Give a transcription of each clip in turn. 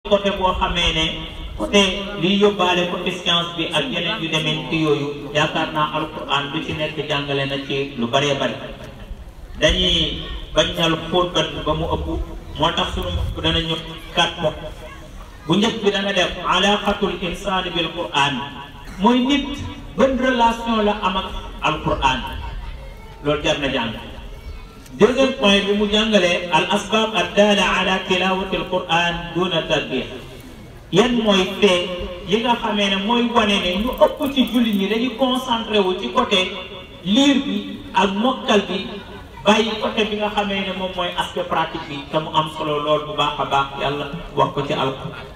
côté boo xamee ne côté liy yóbbaale côté science bi ak yeneen yu demee ci yooyu yaakaar naa alquran lu ci nekk jàngale na ci lu bëree bëri dañuy bañal fóot bat ba mu ëpp moo tax suñu mbokk dana ñu quatre points bu njëkk bi dana def alaqatul insani bil quran mooy nit ban relation la am ak alquran loolu jar na jàng deuxième point bi mu jàngalee al asbab addala ala tilawati al quran duna tarbiyah yan mooy fee yi nga xamee ne mooy wane ne ñu ëpp ci jullit ñi dañuy concentré wu ci côté liir bi ak mokkal bi bàyyi côté bi nga xamee ne moom mooy aspect pratique bi te mu am solo lool bu baax a baax yàlla wax ko ci alquran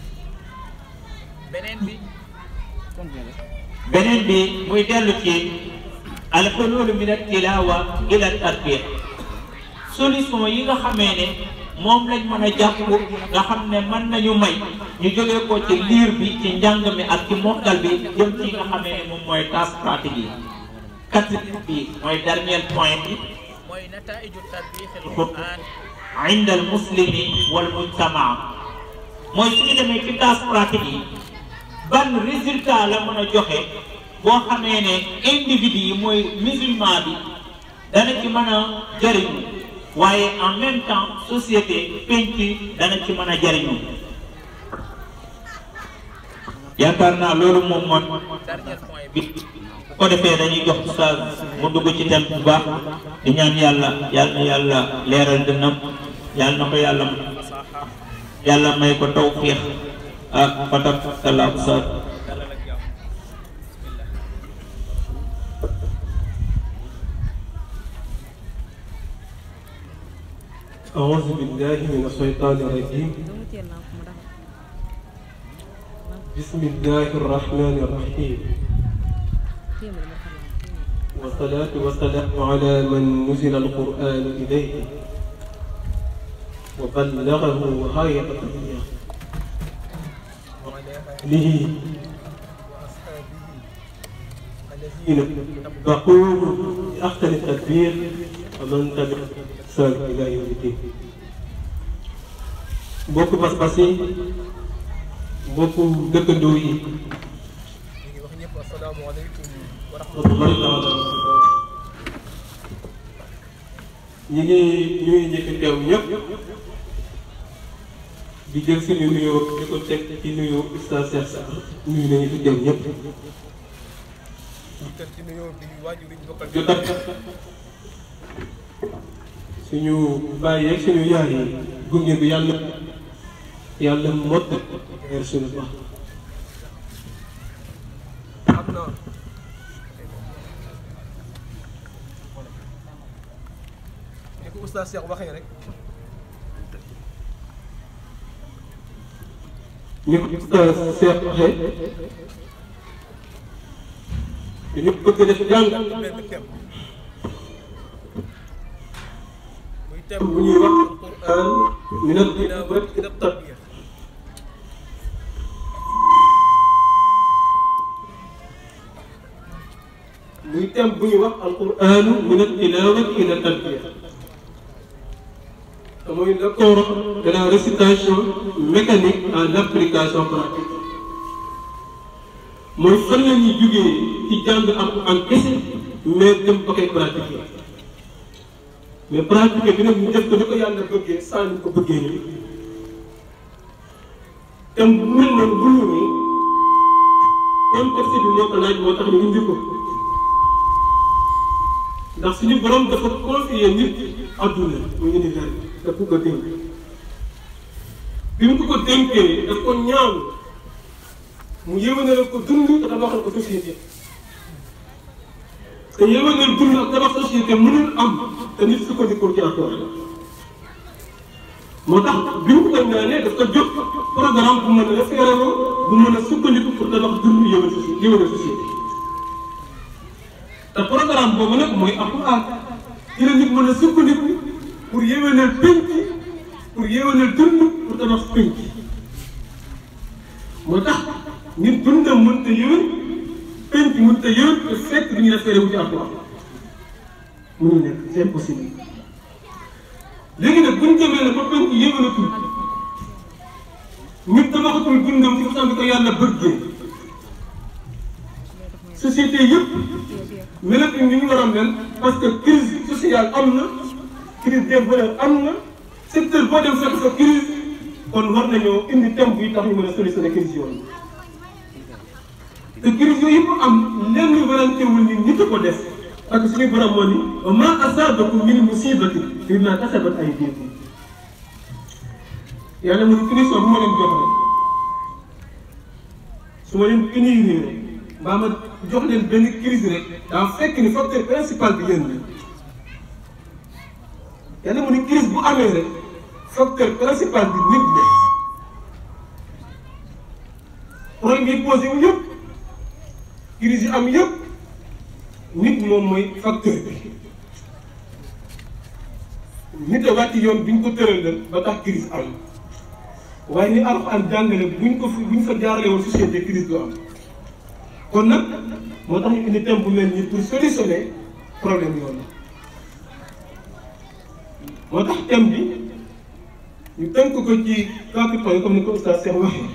beneen bi beneen bi muy dellu ci alxulul min altilawa ila tarbiyah solution yi nga xamee ne moom lañ mën a jàpp nga xam ne mën nañu may ñu jógee ko ci liir bi ci njàng mi ak ci mokkal bi jëm ci nga xamee ne moom mooy tâche pratique yi quatrième bi mooy dernier point bi mooy nataiju tarbiyat alquran inda al muslimi wal mujtamaa mooy suñu demee ci tâche pratique yi ban résultat la mën a joxe boo xamee ne individu yi mooy musulman bi dana ci mën a jëriñu waaye en même temps société penc dana ci mën a jëriñu yaakaar naa loolu moom mooy dernier point bi bu ko defee dañuy jox sa mu dugg ci thème bu baax di ñaan yàlla yàlla na yàlla leeral dënnam yàlla na ko yàlla yàlla may ko tawfiix ak fatak salaam sa أعوذ بالله من الشيطان الرجيم بسم الله الرحمن الرحيم والصلاة والسلام على من نزل القرآن إليه وبلغه غاية الدنيا وعلى آله وأصحابه الذين اتبعوه بأحسن التدبير ومن تبع إحسان إلى يوم الدين mbokk pas-pas yi mbokku dëkkandoo yi ñu ngi wax ñëpp asalaamaaleykum wa rahmatullahi taala ñu ngi ñu ngi njëkk teew ñëpp di jël suñu nuyoo di ko teg ci nuyu Oustaz Cheikh Sarr nuyu nañu fi teew ñëpp jotat suñu bàyyi yeeg suñu yaay yi gunge bi yàlla yàlla mott weer suñu baax am na ni ko oustaz Cheikh waxee rek ni ko Oustaz Cheikh waxee dañu bëgg def jàng benn thème muy thème bu ñuy wax Alquran min al-tilawat ila tarbiya muy thème bu ñuy wax Alquran min al-tilawat ila tarbiya te mooy l'accord de la récitation mécanique à l'application pratique mooy fan la ñuy jugee ci jàng Alquran kese mais dem ba koy pratiquer mais pratiquer bi nag ñu def ko ni ko yàlla bëggee saa ñu ko bëggee nii te mu mel noonu bu ñu nii contexte bi moo ko laaj moo tax ñu indi ko ndax suñu borom dafa confier nit adduna muy univers bi daf ko ko dénk bi mu ko ko dénkee daf ko ñaaw mu yéwénal ko dund te tabaxal ko société te yéwénal dund ak tabax société mënul am te nit sukkandikoo ci accord moo tax bi mu ko koy ñaanee daf ko jóg programme bu mën a référé bu mën a sukkandiku pour tabax dund yéwén société yéwénal société te programme boobu nag mooy alquran ci la nit mën a sukkandiku pour yéwénal pénc pour yéwénal dund pour tabax pénc moo tax nit dundam mënta yéwén pénc mënta yéwén te fekk du ñu référé wu ci alquran mënul nekk c'est impossible léegi nag bu ñu demee ne ba penk yéwénatul nit tabaxatul dundam ci façon bi ko yàlla bëggee société yëpp melatuñ ni ñu war a mel parce que crise sociale am na crise des valeurs am na secteur boo dem fekk fa crise kon war nañoo indi thème buy tax ñu mën a solutionner crise yooyu te crise yooyu yëpp am lenn warante wul ni nit a ko def parce que suñu borom moo ni wa ma asabakum min musibatin bima kasabat aydikum yàlla mu ni punition bu ma leen jox rek su ma leen punir rek mbaa ma jox leen benn crise rek daa fekk ni facteur principal bi yéen la yàlla mu ni crise bu amee rek facteur principal bi nit la problème yi posé wu yëpp crise yi am yëpp nit moom mooy facteur bi nit a wàcc yoon bi ñu ko tëral ba tax crise am waaye ni Alxuraan jàngale buñ ko fi buñ fa jaarale woon société crise du am kon nag moo tax ñu indi thème bu mel nii pour solutionner problème yoon moo tax thème bi ñu tënk ko ci quatre points comme ni ko Oustaz Cheikh waxee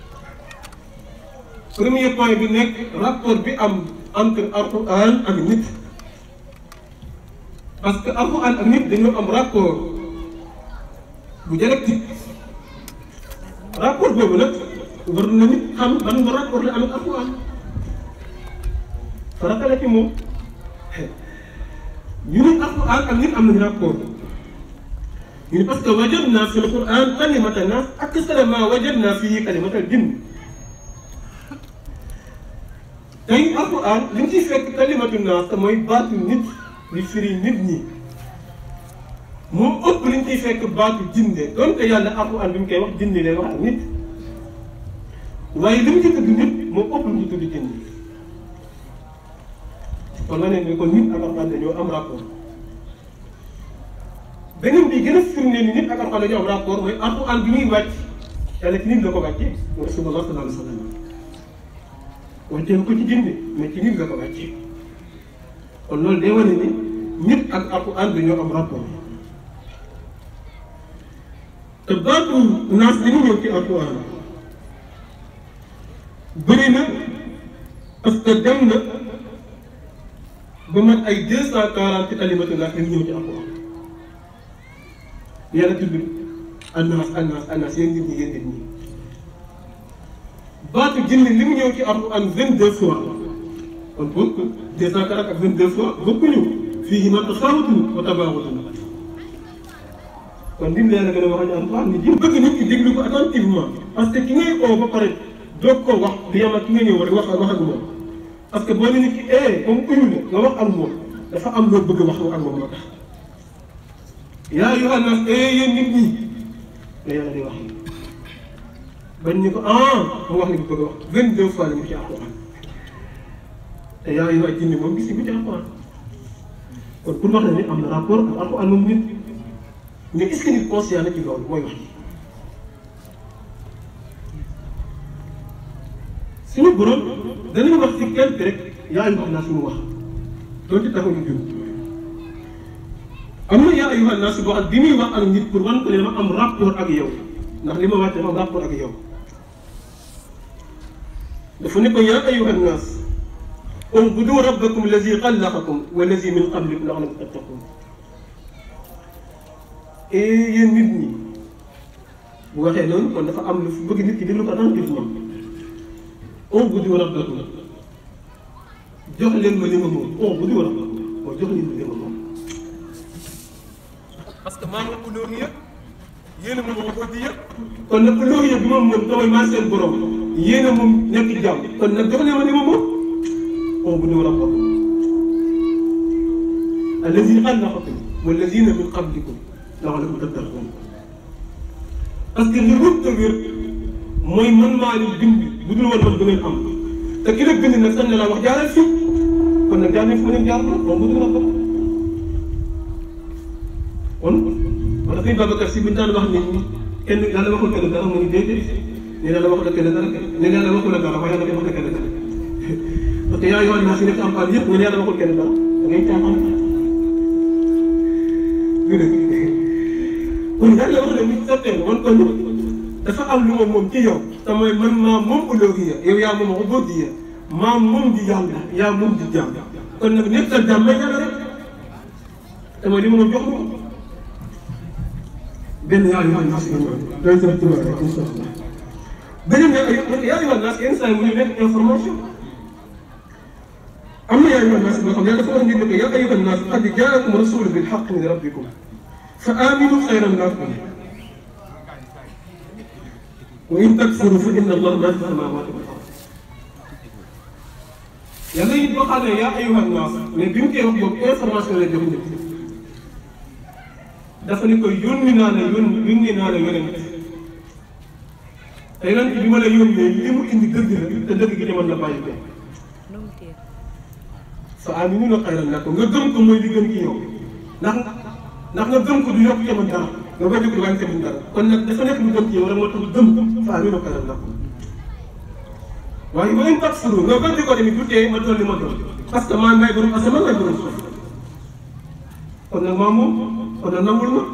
premier point bi nekk rapport bi am entre Alxuraan ak nit parce que Alxuraan ak nit dañoo am rapport bu dialectique rapport boobu nag war na nit xam ban nga rapport la am ak Alxuraan farata la ci moom ñu ne Alxuraan ak nit am nañu rapport ñu ne parce que wajadna fi l-Qur'an kalimata naas aksara ma wajadna fii kalimata jinn tey Alxuraan li ñu ciy fekk kalimatu naas te mooy baatu nit di firi nit ñi moo ëpp li ñu ciy fekk baatu jinne donte yàlla Alxuraan bi mu koy wax jinne lay wax ak nit waaye li mu ci tudd nit moo ëpp lu ñu tudd jinne kon ma ne ni kon nit ak Alxuraan dañoo am rapport beneen bi gën a firnde ni nit ak Alxuraan dañoo am rapport mooy Alxuraan bi muy wàcc yàlla ci nit la ko wàccee mu Rasulullah sallallahu alayhi wa sallam wàccee ko ci jinne mais ci nit la ko wàccee kon loolu day wane ni nit ak Alxuraan dañoo am rapport te baatu naas bi ñu ñëw ci Alxuraan bëri na parce que dem na ba mat ay deux cent quarante kalimatu naas li ñëw ci Alxuraan yàlla tudd annaas annaas annaas yéen nit ñi yéen nit ñi baatu jinne li mu ñëw ci Alxuraan vingt deux fois kon pour deux cent quarante ak vingt deux fois bokkuñu fii ma tafaawutun wa tabaawutun kon lim leen a gën a wax ak Alxuraan nit ñi bëgg nit ñi déglu ko attentivement parce que ki ngay oo ba pare doog ko wax di yam ak ki nga ñëw rek wax wax ak moom parce que boo ne nit ki eh comme uyu la nga wax ak moom dafa am loo bëgg wax ak moom moo tax yaa ayyuhan naas eh yéen nit ñi la yàlla di wax bañ ñu ko ah mu wax li mu bëgg a wax vingt deux fois la ñu ci Alxuraan te yaa ayyuhan jinni moom gis nga ci Alxuraan kon pour wax la ni am na rapport ak Alxuraan moom nit mais est-ce que nit conscient na ci loolu mooy wax ji suñu borom danañ wax ci quelque rek yaa ayyuhan naas mu wax doonte taxuñu jur am na yaa ayyuhan naas boo xam bi muy wax ak nit pour wan ko ne ma am rapport ak yow ndax li ma wax dafa am rapport ak yow dafa ne ko yaa ayyuhan naas u'budu rabbakum allazi xalaqakum wallazi min qablikum la'allakum tattaqun et yéen nit ñi bu waxee loolu kon dafa am lu bëgg nit ki déglu ko attentivement u'budu rabbakum jox leen ma li ma moom u'budu rabbakum moo jox leen ma li ma moom parce que maa ngi uluhiyya yéen a moom ubudiyya kon nag uluhiyya bi moom moom damay maa seen borom yéen a moom nekk jàmm kon nag jox leen ma li ma moom u'budu rabbakum allazi xalaqakum wallazina min qablikum la'allakum tattaqun parce que li wut te wér mooy man maa leen bind bu dul woon man du ngeen am te ki la bind nag sax na laa wax jaaral fii kon nag jaar nañ fi ma leen jaar la u'budu rabbakum kon wala sëñ Babacar si bu ñu daan wax nit ñi kenn yàlla waxul kenn dara mu ngi déedéet ne yàlla waxul kenn dara ne yàlla waxul dara waaye yàlla waxul kenn dara parce que yaa yoon naa si nekk am yëpp nga ne yàlla waxul kenn dara da ngay caaxaan du dëgg kon yàlla wax na nit certain wan ko nit dafa am lu ma moom ci yow te mooy man maa moom uluhiyya yow yaa moom ubudiyya maa moom di yàlla yaa moom di jàmm kon nag nekk sa jàmm may yàlla rek te mooy li ma moom jox ma benn yaa yu nas yi doy sa tuba rek incha allah beneen yaa yaa yu nas yenn saa yi mu ñu nekk information am na yaa yu nas boo xam ne dafa wax nit ne ko yaa ayyuha nas qad jaakum rasulun bil haqq min rabbikum fa aminu xayran lakum wa in takfuru fa inna allaha ma fi samawati wal ard yàlla it boo xam ne yaa ayyuha nas mais bi mu koy wax boobu information la jox nit dafa ne ko yónni naa la yónni yónni naa la yonent te yonent bi ma la yónnee li mu indi dëgg la te dëgg gi demoon na bàyyi ko fa aaminuuna xayran lakum nga gëm ko mooy li gën ci yow ndax ndax nga gëm ko du yokk ci man dara nga bañ a ko wàññi tamit dara kon nag dafa nekk lu gën ci yow rek moo tax gëm fa aaminuuna xayran lakum waaye wa in takfuru nga gën di ko tamit du tee ma doon li ma doon parce que maa may borom asamaan may borom suuf kon nag maa moom kon nag nangul ma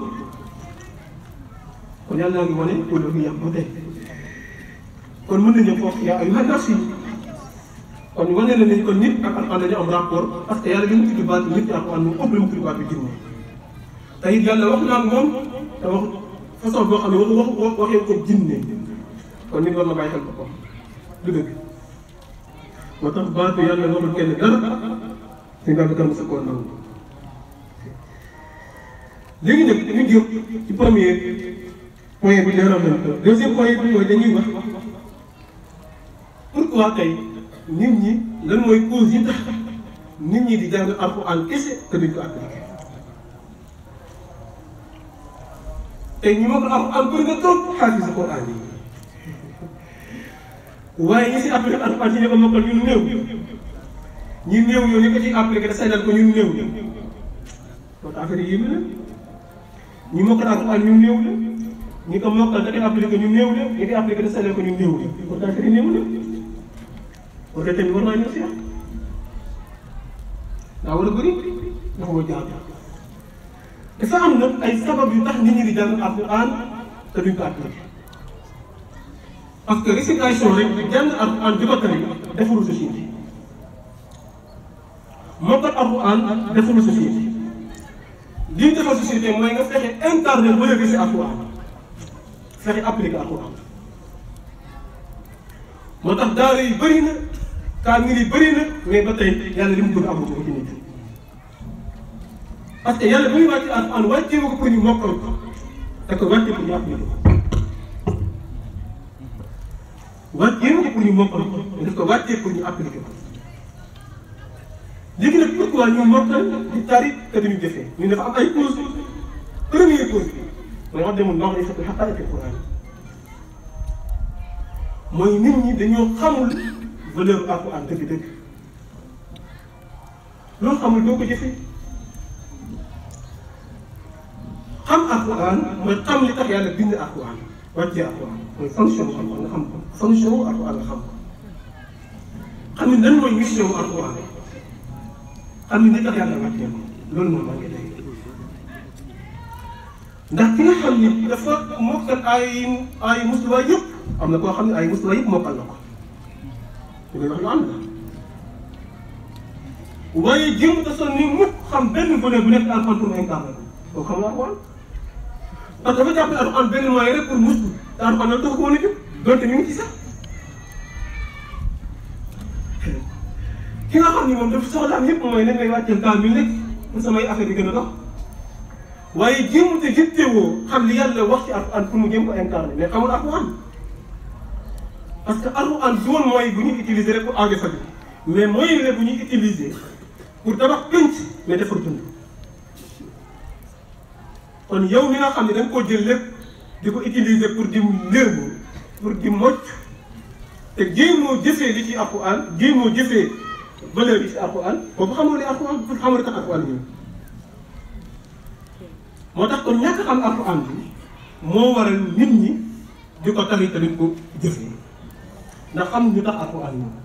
kon yàlla naa ngi wane uluhiyya ba tey kon mën nañu foofu yaa ayyuhan naas kon wane na ni kon nit ak alxuraan dañu am rapport parce que yàlla li mu tudd baat nit ak alxuraan moom ëpp li mu tudd baat bi jinne te it yàlla wax naa moom te wax façon boo xam ne wax wax waxee ko jinne kon nit war na bàyyi xel ko ko du dëgg moo tax baatu yàlla waxul kenn dara si nga bi kan sa koo nangu léegi nag ñu jëm ci premier point bi leeral nañ ko deuxième point bi mooy dañuy wax pourquoi tey nit ñi lan mooy cause yi tax nit ñi di jàng alxuraan kese te duñ ko appliqué tey ñi ma ko alxuraan bëri na trop xaalis alxuraan yi waaye ñi si appliqué alxuraan ci ñu ko mokkal ñun néew ñi néew yow ñu ko ciy appliqué da saynal ko ñun néew loolu affaire yi yéeme na ñi mokkal alxuraan ñun néew la ñi ko mokkal da koy appliqué ñun néew la ñi koy appliqué da saynal ko ñun néew la kon affaire yi néew na kon tamit war naa ñëw si yàq daa war a bëri dafa war a jaar dafa am nag ay sabab yu tax nit ñi di jàng alxuraan te duñ ko appliqué parce que récitation rek jàng alxuraan di ko tari defarul société mokkal alxuraan defarul société li ñu defal société mooy nga fexe incarné ba léegi si alxuraan fexe appliqué alxuraan moo tax daara yi bëri na kaamil yi bëri na mais ba tey yàlla li mu bëgg amul ko ci nit parce que yàlla bu ñu wàcce alxuraan wàccee ko pour ñu mokkal ko da ko wàccee pour ñu appliqué ko wàccee ko pour ñu mokkal ko daf ko wàccee pour ñu appliqué ko léegi nag pourquoi ñu mokkal di tari te duñu jëfee ñu dafa am ay cause première cause bi mooy wax demul ndox day fekk xaqaati Quran mooy nit ñi dañoo xamul valeur alquran dëgg-dëgg loo xamul doo ko jëfee xam alquran mooy xam li tax yàlla bind alquran wàccee alquran mooy fonction alquran nga xam ko fonction alquran nga xam ko xam ni lan mooy mission alquran xam ni li tax yàlla wàccee ko loolu moom maa ngi lay ndax ki nga xam ni dafa mokkal ay ay mustawa yëpp am na koo xam ne ay mustawa yëpp mokkal na ko li wax lu am la waaye jéem a sonn ni mukk xam benn volet bu nekk alxuraan pour mu incarné ko koo xam ne alxuraan parce que dafa jàpp ne alxuraan benn moyen rek pour mustu te alxuraan nag tax ko woon a jóg donte ñu ngi ci sax ki nga xam ni moom dafa soxlaam yëpp mooy nañ lay wàcceel kaamil rek pour samay affaire yi gën a dox waaye jéem te jittewoo xam li yàlla wax ci alxuraan pour mu jéem ko incarné mais xamul alxuraan parce que alxuraan du woon mooy bu ñuy utiliser rek pour aajo faju mais mooy la bu ñuy utiliser pour tabax pénc mais defar dund kon yow mi nga xam ne da nga koo jël lépp di ko utiliser pour di léebu pour di mocc te jéemoo jëfee li ci alxuraan jéemoo jëfee valeur yi ci alxuraan boobu xamoo li alxuraan pour xamoo li tax alxuraan ñëw moo tax kon ñàkk xam alxuraan bi moo waral nit ñi di ko tari tamit ko jëfee ndax xam ñu tax alxuraan ñëw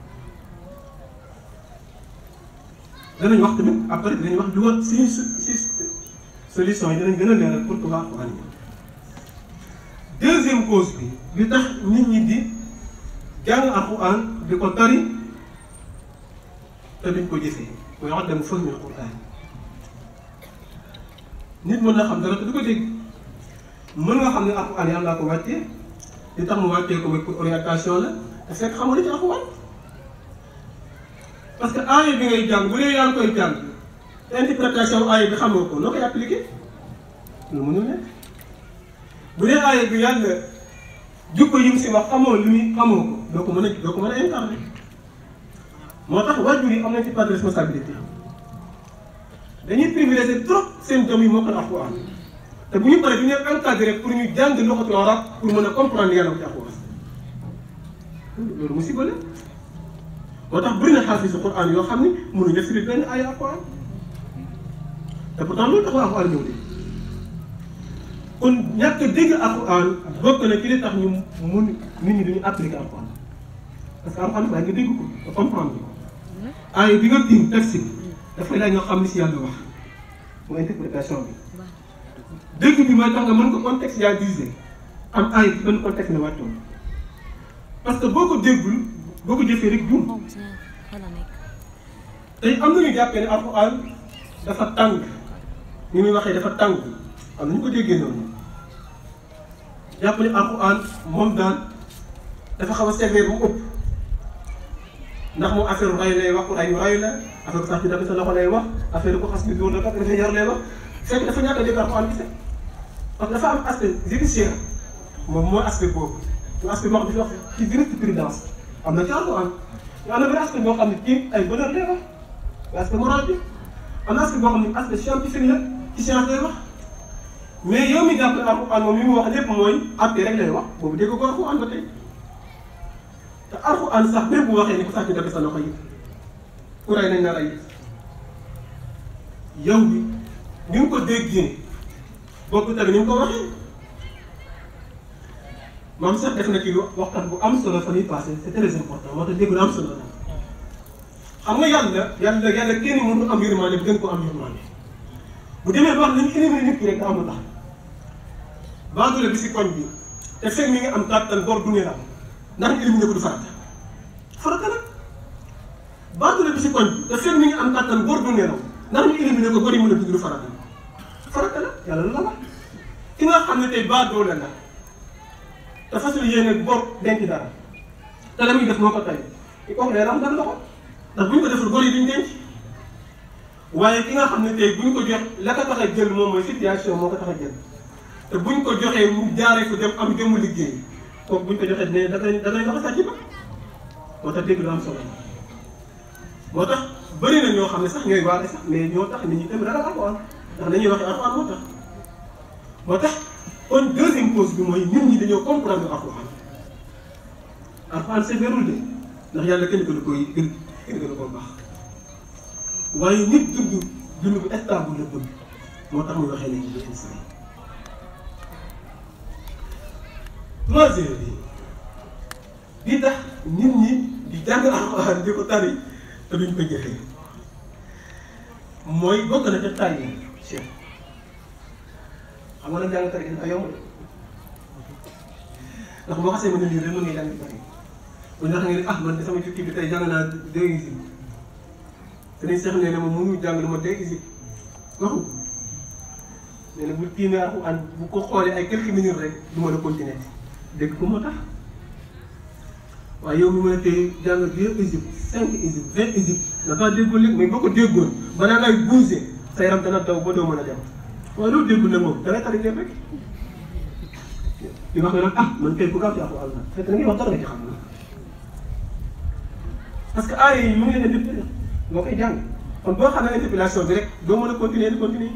danañ wax tamit après dinañ wax lu war si si solution yi dinañ gën a leeral pour que waa alxuraan ñëw deuxième cause bi li tax nit ñi di jàng alquran di ko tari te duñ ko jëfee mooy wax dem fël mi alquran nit mën na xam dara te du ko dégg mën nga xam ne alquran yàlla ko wàccee li tax mu wàccee ko mooy pour orientation la te fekk xamoo li ci alquran parce que aaya bi ngay jàng bu dee yaa ngi koy jàng te interprétation aaya bi xamoo ko noo koy appliqué lu mënul nekk bu dee aaya bi yàlla jukko yi mu si wax xamoo li muy xamoo ko doo ko mën a doo ko mën a incarné moo tax waajur yi am nañ ci part de responsabilité dañuy privilégier trop seen doom yi moo ko alxuraan te bu ñu paree du ñu encadré pour ñu jàng loxatu arab pour mën a comprendre yàlla ko ci alxuraan loolu musiba la moo tax bëri na xaafisu Qur'an yoo xam ni mënuñ def firi benn aaya alxuraan te pourtant loolu taxul alxuraan ñëw de kon ñàkk a dégg alxuraan bokk na ci li tax ñu mun nit ñi duñu appliqué alxuraan parce que alxuraan baa nga dégg ko nga comprendre ko aaya bi nga tiim texte bi dafay laaj nga xam ni si yàlla wax mooy interprétation bi dégg bi mooy tax nga mën ko contextualiser am aaya bi benn contexte ne wàccoon parce que boo ko déggul boo ko jëfee rek juum tey am na ñu jàppee ne alxuraan dafa tàng ni muy waxee dafa tàng am na ñu ko déggee noonu jàpp ne alxuraan moom daal dafa xaw a sévère bu ëpp ndax moom affaire rayu lay wax ku rayu rayu la affaire sax bi dafa sa loxo lay wax affaire ko xas bi dóor la kat dafa yar lay wax fekk dafa ñàkk a dégg alxuraan gise parce que dafa am aspect judiciaire moom mooy aspect boobu mu aspect moo xam ne wax ci jurisprudence am na ci alxuraan te am na benn aspect boo xam ne ci ay valeur lay wax aspect moral bi am na aspect boo xam ne aspect scientifique la ci science lay wax mais yow mi jàpp ne alxuraan moom li mu wax lépp mooy àtte rek lay wax boobu dégg ko alxuraan ba tey te alxuraan sax même bu waxee ni ko sax ñu def sa loxo yi ku rey nañ na rey yow bi ni nga ko déggee bokk tamit ni nga ko waxee maam sax def na ci waxtaan bu am solo fa ñuy passé c'est très important moo tax dégg lu am solo la xam nga yàlla yàlla yàlla kenn mënu am yërmande bi gën ko am yërmande bu demee ba wax nañu éliminer nit ki rek da amul tax baadule bi si koñ bi te fekk mi nga am kàttan bor du ne la ndax ñu éliminer ko du farata farata la baadule bi si koñ bi te fekk mi nga am kàttan bor du ne la ndax ñu éliminer ko bor yi mën a dund du farata farata la yàlla la wax ki nga xam ne tey baadoole la te fasul yéene bor denc dara te la muy def moo ko tey i kooku day ram dara loxo ndax bu ñu ko deful bor yi duñ denc waaye ki nga xam ne tey bu ñu ko jox la ko tax a jël moom mooy situation moo ko tax a jël te bu ñu ko joxee mu jaaree ko dem am jëmu liggéey kooku bu ñu ko joxee ne da ngay da ngay dox sàcc ba moo tax dégg lu am solo moo tax bëri na ñoo xam ne sax ñooy waare sax mais ñoo tax nit ñi tamit ragal alxuraan ndax dañuy wax alxuraan moo tax moo tax kon deuxième cause bi mooy nit ñi dañoo comprendre alxuraan alxuraan sévèrul de ndax yàlla kenn ko du koy gën kenn ko du ko baax waaye nit dund dund bu stable la bëgg moo tax muy waxee léegi li instant troisième bi bi tax nit ñi di jàng alxuraan di ko tari te duñ ko jëfee mooy bokk na ca tàyyi chef xam nga nag jàng tari dafa yomb ndax boo xasee mën a lire rek mën nga jàng tari bu ñu wax nga ne ah man de sama kii bi tey jàng naa deux usines te dañ seex nee na moom mënu jàng lu ma deux usines waxu nee na bu tiimee alxuraan bu ko xoolee ay quelques minutes rek du mën a continuer dégg ko moo tax waaye yow mi mën a tey jàng deux usines cinq usines vingt usines dafa déggoo léegi mais boo ko déggoon balaa ngay bouger sa yaram dana daw ba doo mën a dem waaye loolu déggul nag moom da ngay tari leen rek di wax ne nag ah man kay ku gaaw ci alxuraan la fekk na ngay wax dara nga ci xam parce que aaya yi mu ngi leen di boo koy jàng kon boo xam ne interpellation bi rek doo mën a continuer di continuer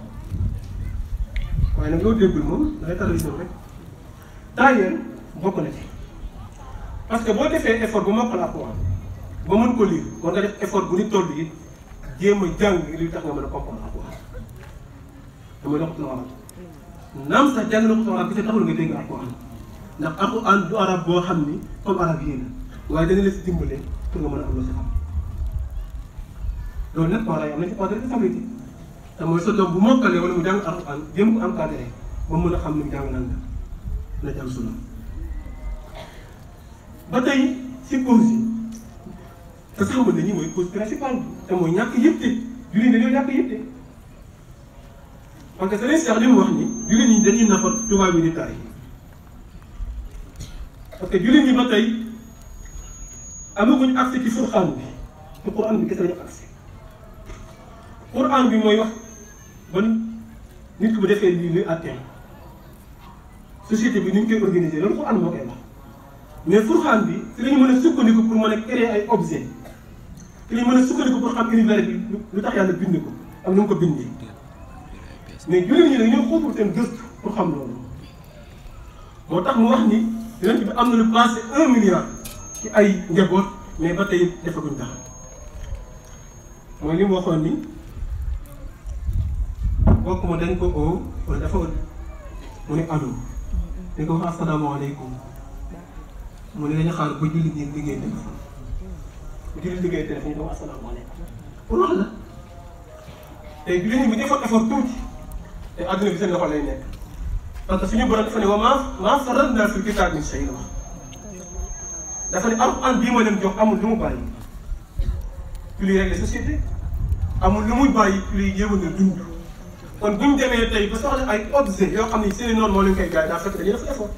waaye nag loo déggul moom da ngay tari rek taayeen bokk na ci parce que boo defee effort bu mokkal alxuraan ba mën ko lire war nga def effort bu ni toll yi jéem a jàng li tax nga mën a comprendre alxuraan damay loxatul arab naam sax jàng loxatul arab bi te taxul nga dégg alxuraan ndax alxuraan du arab boo xam ni comme arab yi la waaye dana la si dimbale pour nga mën a am loo si xam loolu nag parents yi am nañ si part de responsabilité te mooy sa doom bu mokkalee wala mu jàng alxuraan jéem ko encadré ba mën a xam ni mu jàng lan la na jàng sunna ba tey si cause yi te sax mën nañu mooy cause principale bi te mooy ñàkk yitte jullit ñi dañoo ñàkk yitte parce que Serigne Cheikh li mu wax ni jullit ñi dañuy nafar tubaab yi di taay parce que jullit ñi ba tey amaguñ accès ci Furqaan bi ci Quran bi kese lañu accès Quran bi mooy wax ban nit ku bu defee lii luy àtteem société bi ni ñu koy organiser loolu Quran moo koy wax mais Furqaan bi si lañu mën a sukkandiku pour mën a créer ay objet ci lañu mën a sukkandiku pour xam univers bi lu tax yàlla bind ko ak nu mu ko bindee mais jullit ñi nag ñoo xóotul seen gëstu pour xam loolu moo tax mu wax ni yonent bi am na lu passé un milliard ci ay njaboot mais ba tey defaguñ dara mooy li mu waxoon ni bokk ma dañ ko oo wala dafa mu ne allo dañ ko wax asalaamaaleykum mu ne dañu xaar ba jullit ñi liggéey téléphone bu jullit liggéey téléphone ñu ko wax asalaamaaleykum pour wax la tey jullit ñi bu defoon effort tuuti te adduna bi seen loxo lay nekk parce que suñu borom dafa ne wa maa maa farratnaa fil kitaabi min shay wax dafa ne alxuraan bii ma leen jox amul lu mu bàyyi ci luy régler société amul lu muy bàyyi ci luy yéwénal dund kon bu ñu demee tey ba soxla ay objet yoo xam ne seen i noonu moo leen koy gaay daa fekk dañuy def effort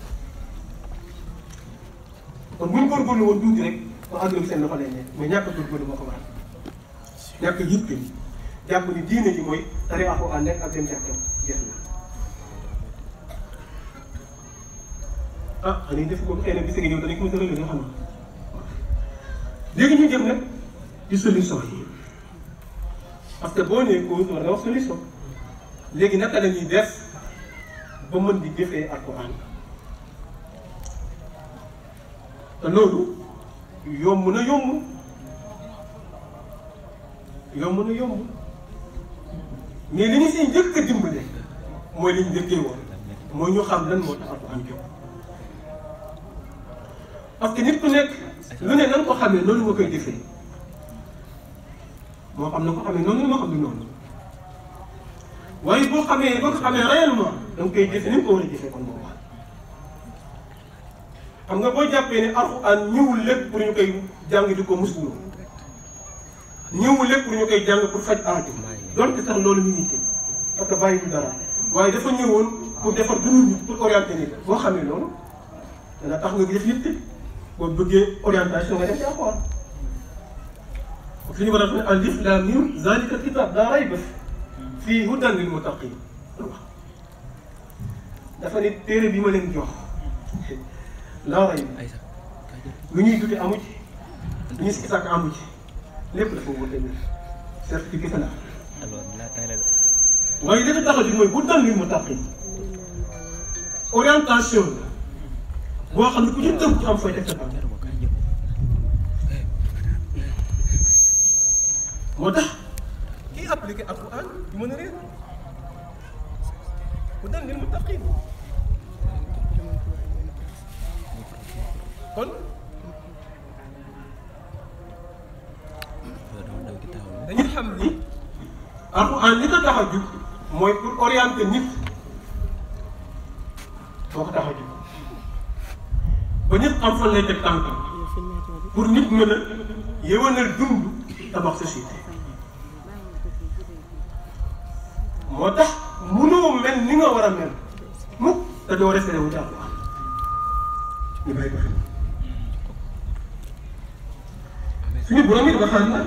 kon bu ñu góorgóorlu woon tuuti rek kon adduna bi seen loxo lay nekk mais ñàkk a góorgóorlu moo ko waral ñàkk a yitte jàpp ni diine ji mooy tari alxuraan nekk ak dem jàkkam jeex na ah xanaa def ko xëy na bis nga ñëw danañ ko mën a relever xam nga léegi ñu jëm nag ci solution yi parce que boo nee cause war nga wax solution léegi naka la ñuy def ba mën di jëfee alxuraan te loolu yomb na yomb yomb na yomb mais li ñu siy njëkk a dimbale mooy li ñu njëkkee woon mooy ñu xam lan moo tax alxuraan jóg parce que nit ku nekk lu ne nan ko xamee noonu nga koy jëfee moo xam na ko xamee noonu moo xam ne noonu waaye boo xamee boo ko xamee réellement da nga koy jëfee ni nga ko war a jëfee kon moo wax xam nga boo jàppee ne alxuraan ñëwul lépp pour ñu koy jàng di ko muslu ñëwul lépp pour ñu koy jàng pour faj aajo donte sax loolu ñu ngi parce que bàyyi du dara waaye dafa ñëwoon pour defar dund nit pour orienter nit boo xamee loolu dana tax nga def yitte boo bëggee orientation nga def ci alxuraan fi ñu war a wax ne alif laam miim zaalika kitaab laa rayba fiihi hudan lil muttaqiin dafa ne téere bi ma leen jox laa rayba lu ñuy dute amu ci lu ñuy sikki sàkk amu ci lépp dafa wute ne certificat la waaye li ko tax a jóg mooy hudan lil muttaqiin orientation la boo xam ne ku ci tënk ci am fooy teg sa tànk moo tax kii appliqué alquran du mën a réer hudan lil muttaqiin kon dañuy xam ni alquran li ko tax a jóg mooy pour orienter nit boo ko tax a jóg ba nit am fan lay teg tànkam pour nit mën a yéwénal dund tabax société moo tax mënoo mel ni nga war a mel mukk te doo référé wu ci alquran ñu bàyyi ko xel suñu borom it waxaan na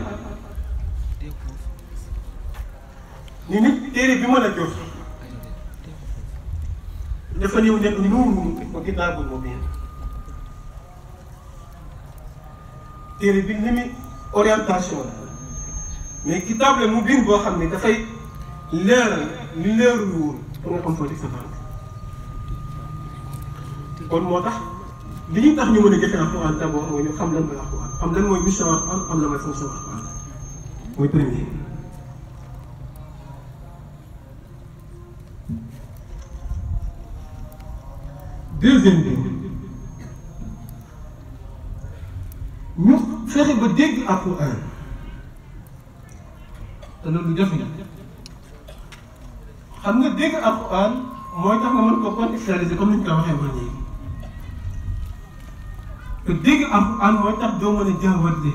ni nit téere bi mën a jox dafa ñëw nekk nuuru wa kitaabul mubiin téere bi li muy orientation la mais kitaab la mubiin boo xam ne dafay leeral li leerul woon pour nga xam foo teg sa tànk kon moo tax li ñu tax ñu mën a jëfee alxuraan d'abord mooy ñu xam lan mooy alxuraan xam lan mooy mission alxuraan xam lan mooy fonction alxuraan mooy premier deuxième bi ñu fexe ba dégg alxuraan te loolu jafe na xam nga dégg alxuraan mooy tax nga mën ko contextualiser comme ni ñu ko waxee woon léegi te dégg alxuraan mooy tax doo mën a jaawatle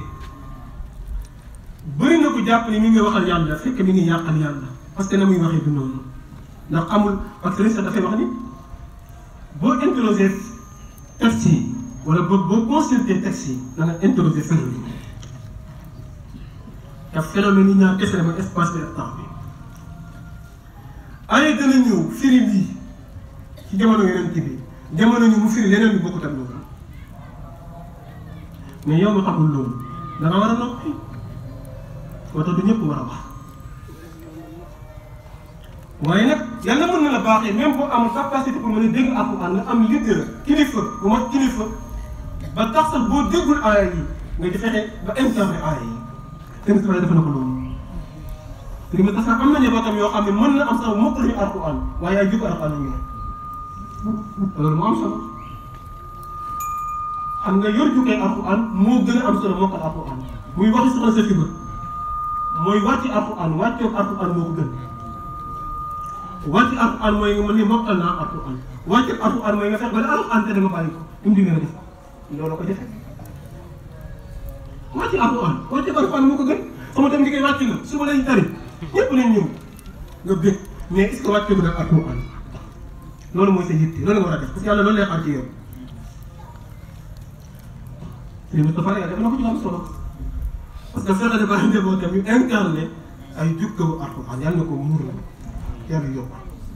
bëri na ko jàpp ni mi ngi waxal yàlla fekk mi ngi yàqal yàlla parce que na muy waxee du noonu ndax amul parce que sax dafay wax ni boo interroger texte yi wala boo boo consulter texte yi da nga interroger phénomène yi te phénomène yi ñaar kese la mooy espace bi ak temps bi ay dana ñëw firi lii ci jamono yonent bi jamono ñu mu firi leneen lu bokkut ak loolu mais yow nga xamul loolu da nga war a noppi moo tax du ñëpp war a wax waaye nag yàlla mën na la baaxee même boo amul capacité pour mën a dégg alxuraan nga am leader kilifa bu mat kilifa ba tax sax boo déggul aaya yi nga di fexe ba incarné aaya yi te nga def na ko loolu léegi nag sax am na njabootam yoo xam ne mën na am sax mokk lañu alxuraan waaye ay jikko alxuraan lañu loolu moo am solo xam nga yor jukkee alxuraan moo gën a am solo mokkal alxuraan muy waxi soxna sa fiba mooy wàcci alxuraan wàccoog alxuraan moo ko gën wàcci alxuraan mooy nga mën ne mokkal naa alxuraan wàccoog alxuraan mooy nga fex ba la alxuraan te da nga bàyyi ko um di nga def loolu ko jafe wàcci alxuraan wàcci alxuraan moo ko gën xam nga tam liggéey wàcc nga suba lañ tari ñëpp lañ ñëw nga bég mais est ce que wàcce bu nag alxuraan loolu mooy sa yitte loolu nga war a def parce que yàlla loolu lay xaar ci yow li mu dafa def na ko ci am solo parce que fexe dafa njabootam yu incarné ay jukkawu alxuraan yàlla na ko muur la yàlla yokk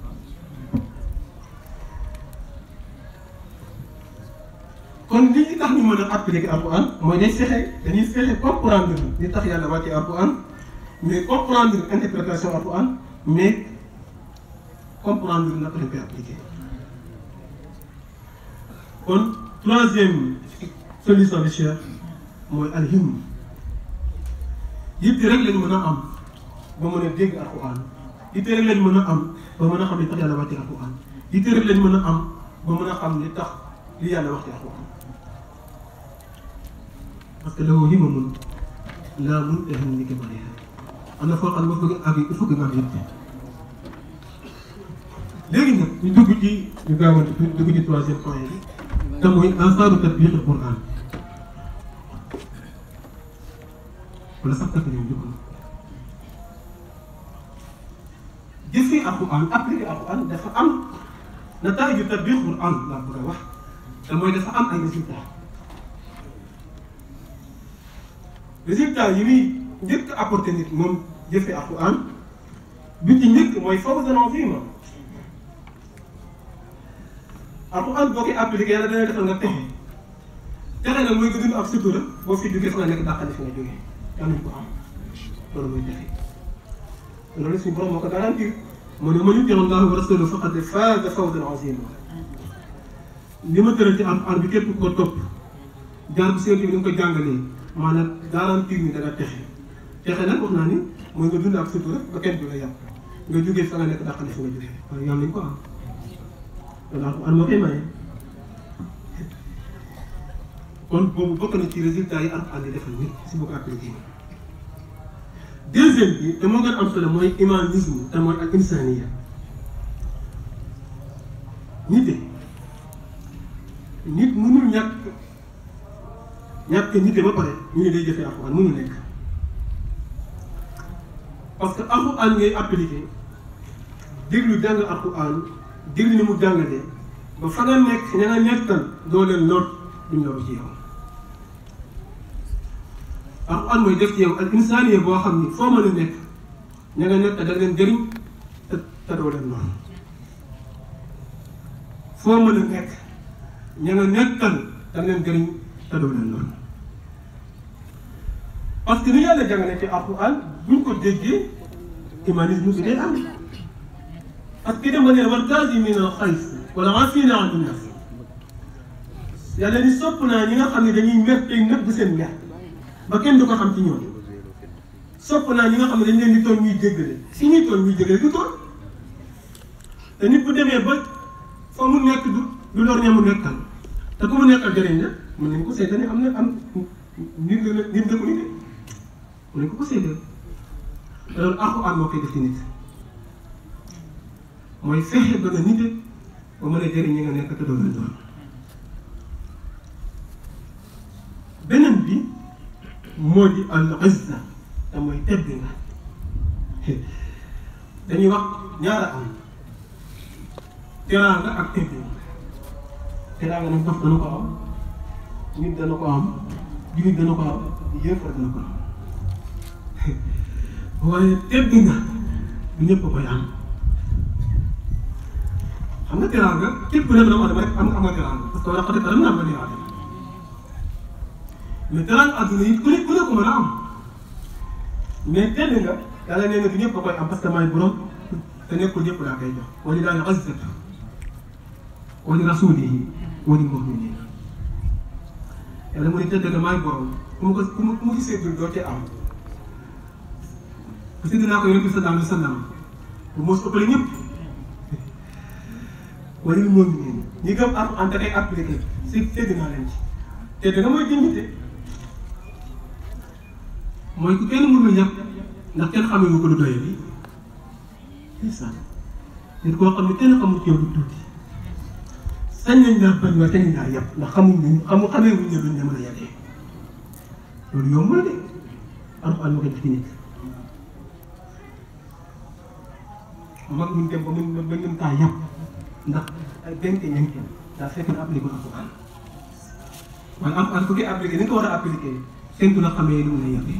kon li tax ñu mën a appliquer alxuraan mooy day fexe dañuy fexe comprendre li tax yàlla wàcce alxuraan mais comprendre interprétation alxuraan mais comprendre naka lañ koy appliquer kon troisième solution bi cher mooy alhim yitte rek lañ mën a am ba mën a dégg alxuraan yitte rek lañ mën a am ba mën a xam li tax yàlla wàcce alxuraan yitte rek lañ mën a am ba mën a xam li tax li yàlla wax ci alxuraan parce que lahu himamun laa muntaha li kibariha am na foo xam ne boo bëgg ak il faut que nga am yitte léegi nag ñu dugg ci ñu gaawante ñu dugg ci troisième point bi te mooy asaaru tatbiq alquran wala sax takk ñoom jukk jëfee alquran appliqué alquran dafa am nataaju tatbiq alquran laa bëgg a wax te mooy dafa am ay résultats résultats yi muy njëkk apporté nit moom jëfee alquran bi ci njëkk mooy fawzan azima alxuraan boo koy appliqué yàlla dana defal nga texe texe nag mooy nga dund ak sutura boo fi duggee fa nga nekk dàqale fi nga jógee yal nañu ko am loolu mooy texe loolu suñu borom moo ko garantir mu ne man yuti Allahu wa rasulahu faqad faaza fawzan azima li ma tëral ci alxuraan bi képp ko topp jaar bu seen bi ni nga ko jàngalee maanaam garantir ni dana texe texe nag wax naa ni mooy nga dund ak sutura ba kenn du la yàpp nga jógee fa nga nekk dàqale fi nga jógee waaye yal nañu ko am loolu alxuraan moo koy maye kon boobu bokk na ci résultat yi alxuraan di defal nit si boo ko appliqué deuxième bi te moo gën am solo mooy humanisme te mooy ak insaniya nit nit mënul ñàkk ñàkk nit ba pare ñu ne day jëfee alxuraan mënul nekk parce que alxuraan ngay appliqué déglu jàng alxuraan déglu ni mu jàngalee ba fa nga nekk ña nga nekkal doo leen lor duñ loru ci yow alxuraan mooy def ci yow al insaaniya boo xam ni foo mën a nekk ña nga nekk da leen jëriñ te te doo leen lor foo mën a nekk ña nga nekkal da leen jëriñ te doo leen lor parce que ni yàlla jàngale ci alxuraan buñ ko déggee humanisme bi day am parce que dama ne wal kaazimiina al-xayz wal aafiina ani n-naas yàlla ni sopp naa ñi nga xam ne dañuy mer tey nëbb seen mer ba kenn du ko xam ci ñoom sopp naa ñi nga xam ne dañ leen di toon ñuy jéggale si ñuy toon ñuy jéggale du toon te nit bu demee ba fa mu nekk du du lor ña mu nekkal te ku mu nekkal jëriñ la mën nañ ko seetane am na am nit la nit la ko nit mën nañ ko ko seetee loolu alxuraan moo koy def ci nit mooy fexe ba nga nite ba mën a jëriñ ñi nga nekk te doo leen doon moo di al izza te mooy tedd nga dañuy wax ñaara am teraanga ak tedd nga teraanga nag dof dana ko am nit dana ko am jullit dana ko am yéefar dana ko am waaye tedd nga du ñëpp a koy am xam nga teraanga képp ku nekk dama dem rek am nga am nga teraanga parce que laqad karramnaa banii aadama mais teraanga àdduna yi ku ne ku ne ko mën a am mais tedd nga yàlla nee na du ñëpp a koy am parce que maay borom te nekkul ñëpp laa koy jox wa lillaahi al-izzatu wa li rasuulihi wa lil mu'miniin yàlla mu ne tedd nga maay borom ku mu ko ku mu ku mu gisee dul doo cee am parce que dinaa ko yonent bi sallallahu alayhi wa sallam bu mos ëppale ñëpp wala li moom ñi ñi gëm am en tant que appliqué si tedd naa leen ci te da nga mooy dignité mooy ku kenn mënul yàpp ndax kenn xamee wu ko lu doye bi c'est ça nit koo xam ne kenn xamul ci yow lu tuuti sañ nañ laa bañ waaye sañ laa yàpp ndax xamuñ ne xamu xamee wuñ ne duñ la mën a yàggee loolu yomb na de alxuraan moo koy def ci nit mag ñu dem ba mën ba mën kaa yàpp ndax ay benn ñenn kenn daa fekk na appliqué alxuraan waaye am am ku koy appliqué ni nga ko war a appliqué séntu la xamee lu mu lay yàggee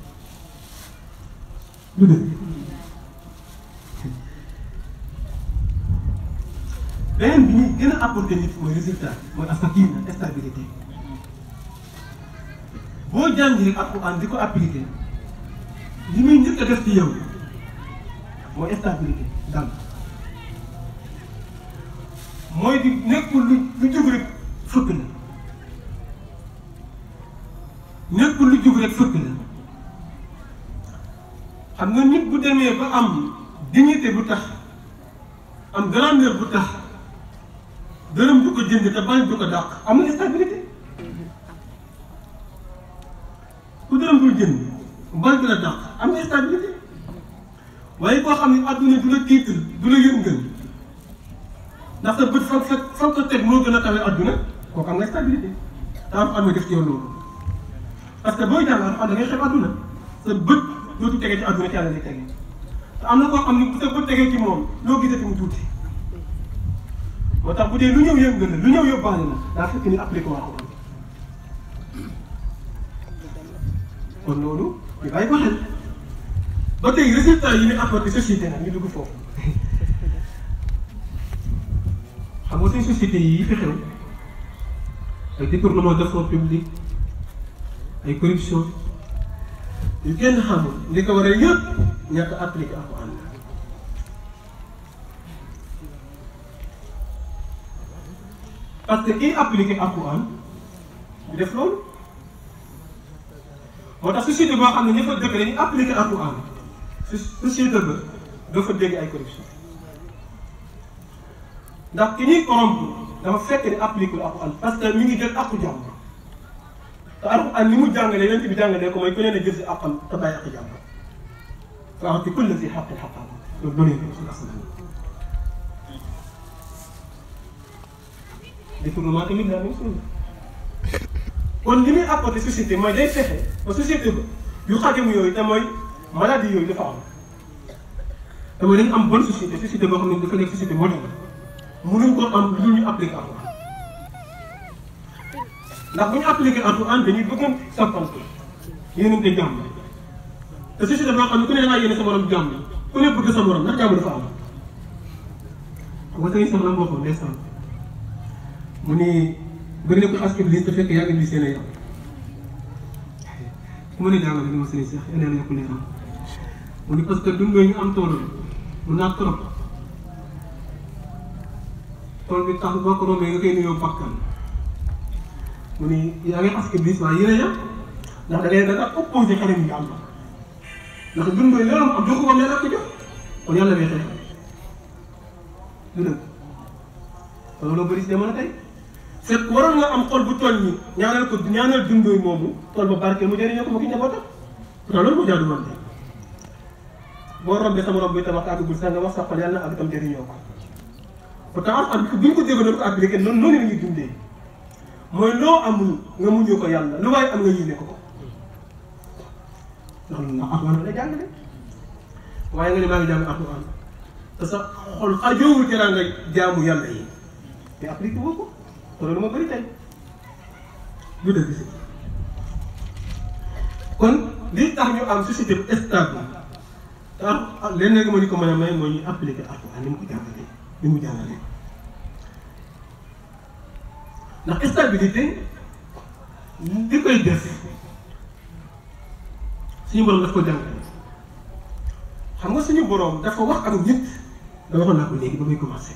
lu dëgg beneen bi ñuy gën a apporter nit mooy résultat mooy asakina stabilité boo jàngee alxuraan di ko appliqué li muy njëkk a def ci yow mooy stabilité dal mooy di nekkul lu lu jug rek fëkk la nekkul lu jug rek fëkk la xam nga nit bu demee ba am dignité bu tax am grandeur bu tax dërëm du ko jënd te bañ du ko dàq am na stabilité ku dërëm dul jënd bañ du la dàq am na stabilité waaye koo xam ne adduna du la tiital du la yëngal ndax sa bët fa fa fa ko teg moo gën a kawe adduna kooku am na stabilité te am am na def ci yow loolu parce que booy jàng am da ngay xeeb adduna sa bët dootu tegee ci adduna ci yàlla lay tegee te am na koo xam ne bu sa bët tegee ci moom loo gisati mu tuuti moo tax bu dee lu ñëw yëngal la lu ñëw yóbbaale la daa fekk ni appliqué waa ko kon loolu ñu bàyyi ko xel ba tey résultat yi ñu apporté société nag ñu dugg foofu xam nga suñ société yi fi xew ay détournement de fonds publics ay corruption yu kenn xamul li ko waral yëpp ñàkk a appliqué Alxuraan parce que kiy appliqué Alxuraan du def loolu moo tax société boo xam ne ña fa dëkk dañuy appliqué Alxuraan société ba doo fa dégg ay corruption ndax ki ñuy corrompre dafa fekk ni appliqué lu Alxuraan parce que mi ngi jël àqu jàmm te Alxuraan ni mu jàngalee yonent bi jàngalee ko mooy ku ne na jël si àqam te bàyyi àq jàmm fa a'ti kulla zi haqqin haqqahu loolu doonee ko suñu askan détournement tamit la même chose kon li muy apporté société mooy day fexe ba société ba yu xajamu yooyu te mooy maladie yooyu dafa am te mooy dañu am bonne société société boo xam ne dafa nekk société moderne mënuñ ko am lu ñu appliqué Alxuraan ndax bu ñu appliqué Alxuraan dañuy bëgg a soppante yéenante jàmm te société boo xam ne ku ne da ngaa yéene sa morom jàmm ku ne bëgg sa morom ndax jàmm dafa am xam nga sëñ soxna moo ko ndeysaan mu ni bëri na ko askan bi te fekk yaa ngi seen ay ku ma ne jàngale ni ma sëñ Cheikh yal na yokk leeram mu ni parce que dundoo ñu am tool mu naat trop tool bi tax boo ko rombee nga koy nuyoo bakkan mu ni yaa ngi askan bi waaye yéen a yem ndax da ngay da nga opposé xarit yi am ndax dundoo loolu am joxu ko yàlla ko jox kon yàlla bee xeex du dëgg loolu bëri si jamono tey fekk waroon nga am xol bu toll nii ñaanal ko ñaanal dundooy moomu tool ba barkeel mu jëriñoo ko ma ki njabootam pourtant loolu moo jaadu woon de boo rombee sama romb bi tam wax àggagul sax nga wax sa xol yàlla na àgg tam jëriñoo ko pourtant am am bi ñu ko déggoon doon ko appliqué noonu noonu la ñuy dundee mooy loo amul nga muñoo ko yàlla lu waaye am nga yéene ko ko ndax ndax alxuraan la jàngale waaye nga ne maa ngi jàng alxuraan te sa xol xajoowul ci nga jaamu yàlla yi te appliqué woo ko te loolu moo bëri tey du dëgg si kon li tax ñu am société bu stable te ah lenn rek moo ñu ko mën a may mooy ñu appliqué alxuraan ni mu ko jàngalee ni mu jàngalee ndax stabilité li koy def suñu borom daf ko jàngale xam nga suñu borom dafa wax ak nit da waxoon naa ko léegi ba muy commencé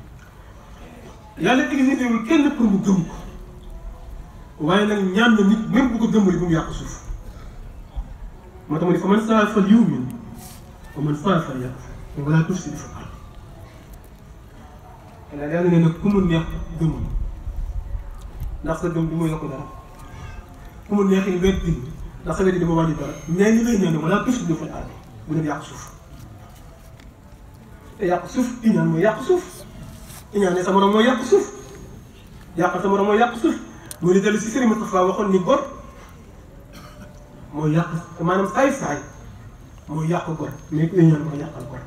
yàlla existé wul kenn pour mu gëm ko waaye nag ñaan na nit même bu ko gëmul bu mu yàq suuf moo tax ma ne fa man saa fal yumin fa man saa fal yàq wala tuuf si dafa àll yàlla yàlla ne nag ku mu neex gëmul ndax sa gëm du muy yokk dara ku mu neex yi wet di ndax sa wet di dama wàññi dara mais li lay ñaan wala tuuf si dafa àll bu dem yàq suuf te yàq suuf iñaan mooy yàq suuf iñaan ne sa morom mooy yàq suuf yàq sa morom mooy yàq suuf mu ni dellu si Serigne Moustapha waxoon ni gor mooy yàq maanaam saay-saay mooy yàq gor mais ku iñaan mooy yàqal gor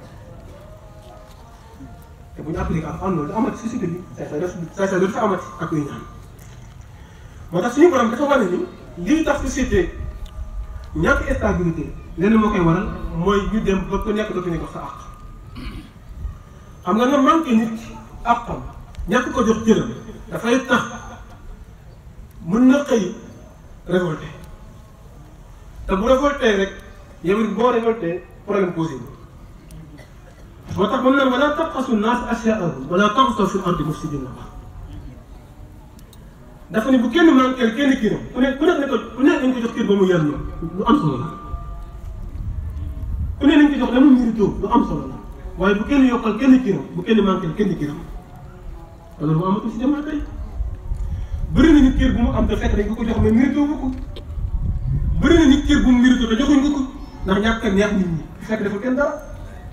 te bu ñu appliqué ak am loolu du amati société bi saay-saay dootu saay-saay dootu fa amati ak iñaan moo tax suñu borom dafa wane ni lii tax société ñàkk stabilité lenn moo koy waral mooy ñu dem ba ku nekk dootuñu ko sa àq xam nga nga manqué nit ki àqam ñàkk ko jox cëram dafay tax mën na xëy révolté te bu révolté rek yow it boo révolté problème posé bi moo tax moom naan wala tabxasu naas asyaahum wala taxsaw fi ardi mufsidin la wax dafa ne bu kenn manqué kenn kiram ku ne ku nekk ne ko ku nekk nañ ko jox kër ba mu yar lu am solo la ku ne nañ ko jox la mu mérito lu am solo la waaye bu kenn yokkal kenn kiram bu kenn manqué kenn kiram loolu mu amatul si jamono tey bëri na nit kër bu mu am te fekk dañ ko ko jox mais mérito wu ko bëri na nit kër bu mu mérito te joxuñ ko ko ndax ñàkk a neex nit ñi fekk dafa kenn dara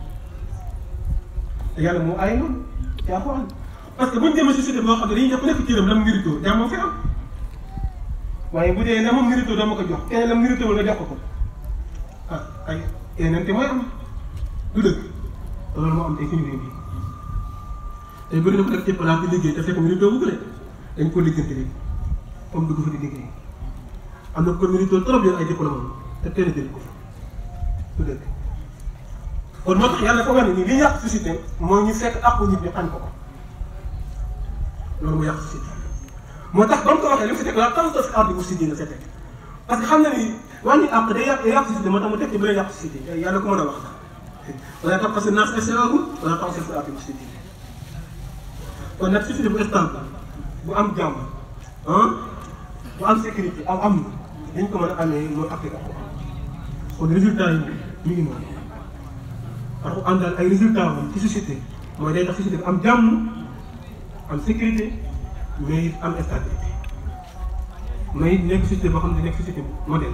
te yàlla moo ay noonu yaa ko am parce que buñ demee société boo xam ne dañuy jox ku nekk cëram la mu mérito jàmm moo fi am waaye bu dee la mu mérito doo ma ko jox kenn la mu mérito wala nga jox ko ko ah ay yeneen te mooy am du dëgg te loolu moo am tey suñu réew bi tey bëri na ko def ci place di liggéey te fekk mérito bu ko de dañ ko liggéeyante léegi comme dugg fa di liggéey am na ko mérito trop yor ay diplôme te kenn jël ko fa du dëgg kon moo tax yàlla ko wax ne ni li yàq société mooy ñu fekk àqu nit ñi xañ ko ko loolu mu yàq société moo tax ba mu ko waxee li mu fi teg la tant que fi ardi si dina teg parce que xam na ni wàññi àq day yàq day yàq société moo tax mu teg ci bu lay yàq société yàlla ko mën a wax wala tax parce que naas SAAGul wala tax fi ardi si dina kon nag société bu stable bu am jàmm ah bu am sécurité am am na dañ ko mën a amee mooy appliqué ko kon résultat yi mi ngi noonu parce que am daal ay résultats moom ci société mooy day tax société bi am jàmm am sécurité mais it am stabilité mais it nekk société boo xam ne nekk société bu modèle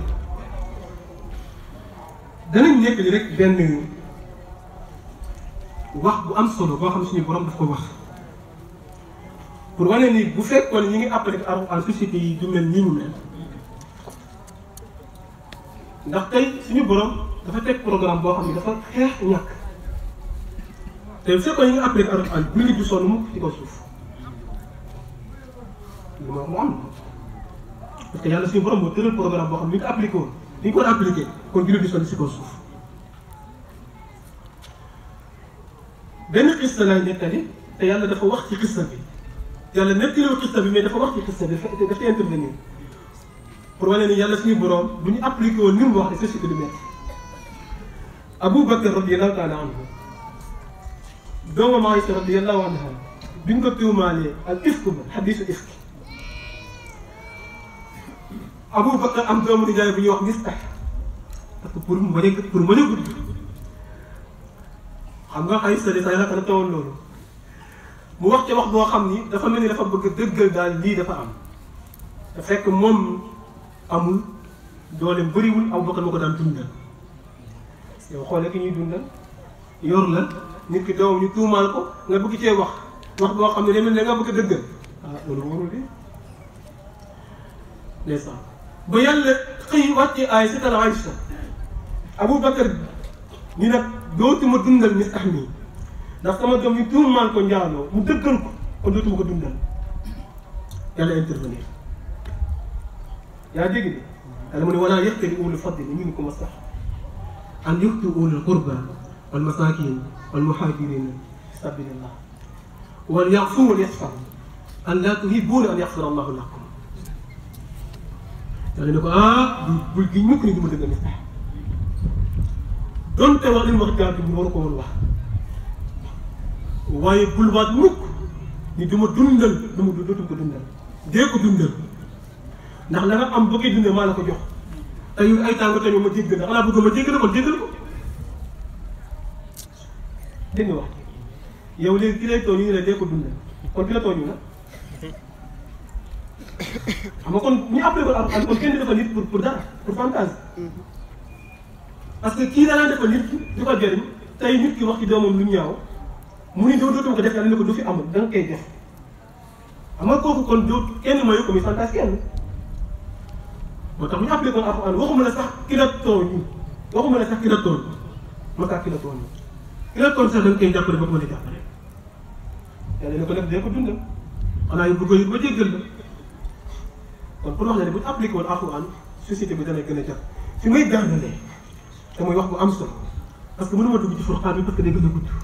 danañ nekk li rek benn wax bu am solo boo xam ne suñu borom daf ko wax pour wane ni bu fekkoon ñi ngi appliqué en société yi du mel nii mu mel ndax tey suñu borom dafa teg programme boo xam ne dafa xeex ñàkk te bu fekkoon ñi ngi appliqué en bu nit du sonn mukk ci kaw suuf lu ma wax mu am parce que yàlla suñu borom moo tëral programme boo xam ne ni ko appliqué woon ni ñu ko war a appliqué kon jullit di sonn si kaw suuf benn xista laay nettali te yàlla dafa wax ci xista bi yàlla nettaliwul xista bi mais dafa wax ci xista bi dafa dafa intervenir pour wane ni yàlla suñu borom bu ñu appliqué woon ni mu wax ne société du métti Abu Bakar radiyallahu taala anhu doomam Aïcha radiyallahu anha bi ñu ko tuumaalee ak ifk ba xadiisu ifk Abu Bakar am doomu nijaay bu ñuy wax Mistah parce que pour mu bañ a pour mën a gudd xam nga ay sëriñ say naka la tawoon loolu mu wax ca wax boo xam ni dafa mel ni dafa bëgg dëggal daal lii dafa am te fekk moom amul dooleem bëriwul Abu Bakar moo ko daan dundal yow xoolee ki ñuy dundal yor la nit ki doomam ñu tuumaal ko nga bëgg cee wax wax boo xam ne demel ne nga bëgg a dëggal ah loolu warul de ndeysaan ba yàlla xëy wàcce ay setal Aïcha Aboubacar ñu nag dootuma dundal Mistah mii ndax sama doom yi tuumaal ko njaaloo mu dëggal ko kon dootuma ko dundal yàlla intervenir yaa dégg de yàlla mu ne wala yaqtali ulul fadli minkum as-sax an yu'tu ulul qurba wal masakin wal muhajirin fi sabilillah wal ya'fu wal yasfahu an la tuhibbuna an yaghfira allahu lakum yàlla ne ko ah du bul gi mukk ni du ma dëgg Mistah donte wax li mu wax jaatu bi waru ko woon wax waaye bul waat mukk ni du ma dundal du ma dootum ko dundal dee ko dundal ndax la nga am boo koy dundal maa la ko jox te yow ay tàngo tamit ma jéggal la xanaa bëgg ma jéggal kon jéggal ko dégg nga wax yow léegi ki lay tooñ ñu ne la dee ko dundal kon ki la tooñu la xam nga kon ñu appelé ko am kon kenn dafa nit pour pour dara pour fantasme parce que kii danaa defal nit du ko jëriñ tey nit ki wax ci doomam lu ñaaw mu ni doo dootuma ko def yàlla ne ko du fi amul da nga koy def xam nga kooku kon doo kenn mayu ko muy santaas kenn moo tax bu ñu appelé ko alxuraan waxuma la sax ki la tooñ waxuma la sax ki la tooñ ma kaa ki la tooñ ki la tooñ sax da nga koy jàppale ba ko mën a jàppale yàlla ne ko nag dee ko dundal xanaa yu bëgg a ba jéggal la kon pour wax ne bu ñu appliqué woon alxuraan société bi dana gën a jàpp fi may gànnalee te muy wax bu am solo parce que mënuma dugg ci furqaan bi parce que day gën a gudd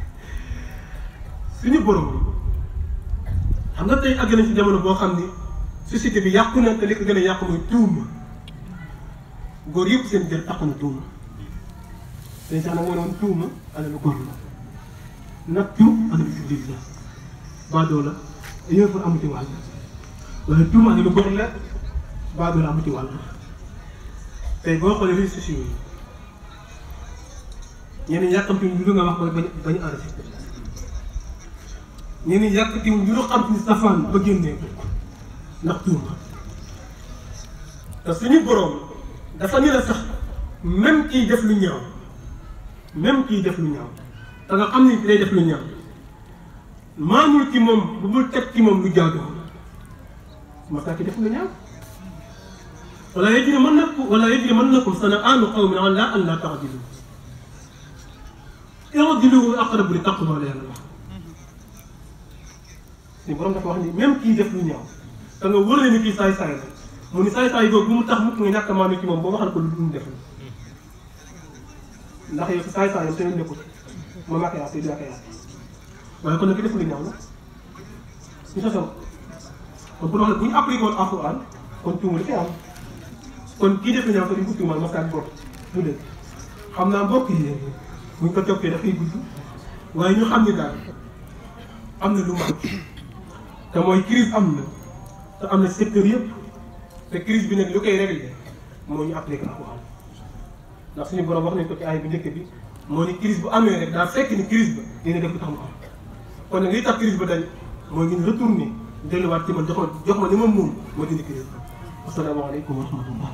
suñu borom xam nga tey àgg nañ ci jamono boo xam ni société bi yàqu na te li ko gën a yàqu mooy tuuma góor yëpp seen jël taxu na tuuma tey sax nag moo ne woon tuuma alalu góor la nattu alalu jullit la baadoo la yéen pour amu ci wàll waaye tuuma alalu góor la baadoo la amu ci wàll tey boo xoolee réseaux sociaux yi ñeneen yàkkamti ñu lu nga wax ba bañ bañ enregistré ñeneen yàkkamti ñu lu xam ci safaan ba génnee ko ndax tuuma te suñu borom dafa ñu la sax même kiy def lu ñaaw même kiy def lu ñaaw te nga xam ni day def lu ñaaw maamul ci moom bu bul teg ci moom lu jaadu masaa ki def lu ñaaw wala yajri mën na ko wala yajri mën na ko sana'aanu qawmin alaa an laa ta'dilu i'dilu aqrabu li taqwa la yàlla wax suñu borom dafa wax ni même kii def lu ñaaw te nga wër ni kii saay-saay la mu ni saay-saay boobu bu mu tax mukk nga ñàkk a maanu ci moom boo waxal ko lu dul def ndax yow saay-saayam te ñu nekkul ma maa koy yaatu di maa koy yaatu waaye kon nag ki def lu ñaaw la ñu sa saw kon pour wax ne bu ñu appliqué woon alxuraan kon tuuma li koy am kon kii def lu ñaaw te duñ ko tuumal masaak bopp du dëgg xam naa mbokk yi buñ ko toppee dafay gudd waaye ñu xam ni daal am na lu manqué te mooy crise am na te am na secteur yëpp te crise bi nag lu koy réglé moo ñu appliqué alxuraan ndax suñu borom wax nañ ko ci ay bu njëkk bi moo ni crise bu amee rek daa fekk ni crise ba dina def lu tax mu am kon nag li tax crise ba dañ mooy ngeen retourné delluwaat ci man jox ma jox ma li ma moom ma dindi crise ba asalaamaaleykum wa rahmatullah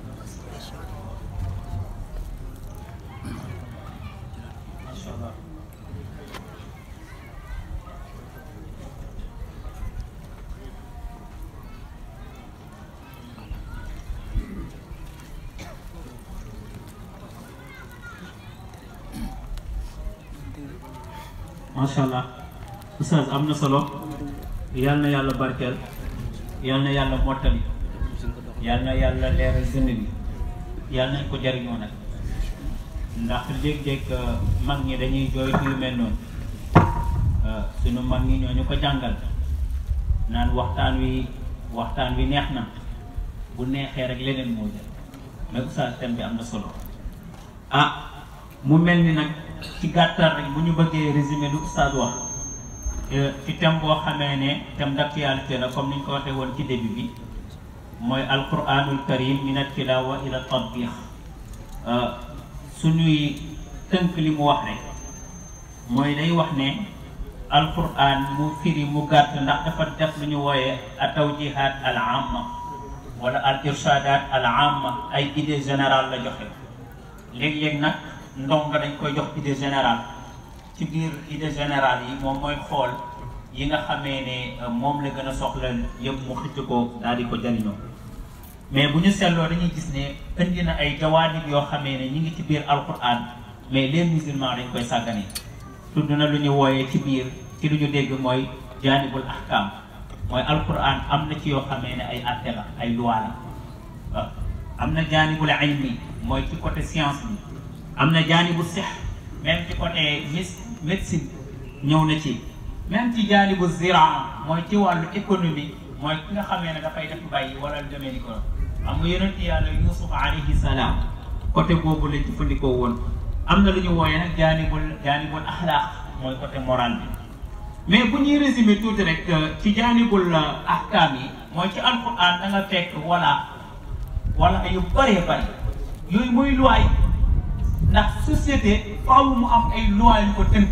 macha allah oustaz am na solo yal na yàlla barkeel yal na yàlla mottali yal na yàlla leeral dënn bi yal nañ ko jariñoo nag ndax léeg-léeg mag ñi dañuy jooytu yu mel noonu suñu mag ñi ñoo ñu ko jàngal naan waxtaan wi waxtaan wi neex na bu neexee rek leneen moo jël mais oustaz thème bi am na solo ah mu mel ni nag ci gàttal rek bu ñu bëggee résumé lu oustaz wax ci thème boo xamee ne thème d'actualité la comme ni ñu ko waxee woon ci début bi mooy alquranul karim min al tilawa ila tatbiq suñuy tënk li mu wax rek mooy day wax ne alquran mu firi mu gàtt ndax dafa def lu ñu wooyee a tawjihat al amma wala al irshadat al amma ay idée générale la joxe léeg-léeg nag ndongo dañ koy jox idée générale ci biir idée générale yi moom mooy xool yi nga xamee ne moom la gën a soxla yëpp mu xëcc ko daal di ko jariñoo mais bu ñu seetloo dañuy gis ne indi na ay jawaanib yoo xamee ne ñi ngi ci biir alquran mais les musulmans dañ koy sàggane tudd na lu ñu wooyee ci biir ci lu ñu dégg mooy jaanibul ahkam mooy alquran am na ci yoo xamee ne ay atte la ay loi la waaw am na jaanibul ilmi mooy ci côté science bi am na jaanibu sex même ci côté médecine ñëw na ci même ci jaanibu ziraa mooy ci wàllu économie mooy ki nga xamee ne dafay def bàyyi wala lu demee ni ko xam nga yonent yàlla yusuf alayhi salaam côté boobu lañ jëfandikoo woon am na lu ñu wooyee nag jaanibul jaanibul axlaaq mooy côté moral bi mais bu ñuy résumé tuuti rek ci jaanibul ahkaam yi mooy ci alquran da nga fekk wala wala yu bëree bëri yooyu mooy loi ndax société faaw mu am ay loi yu ko tënk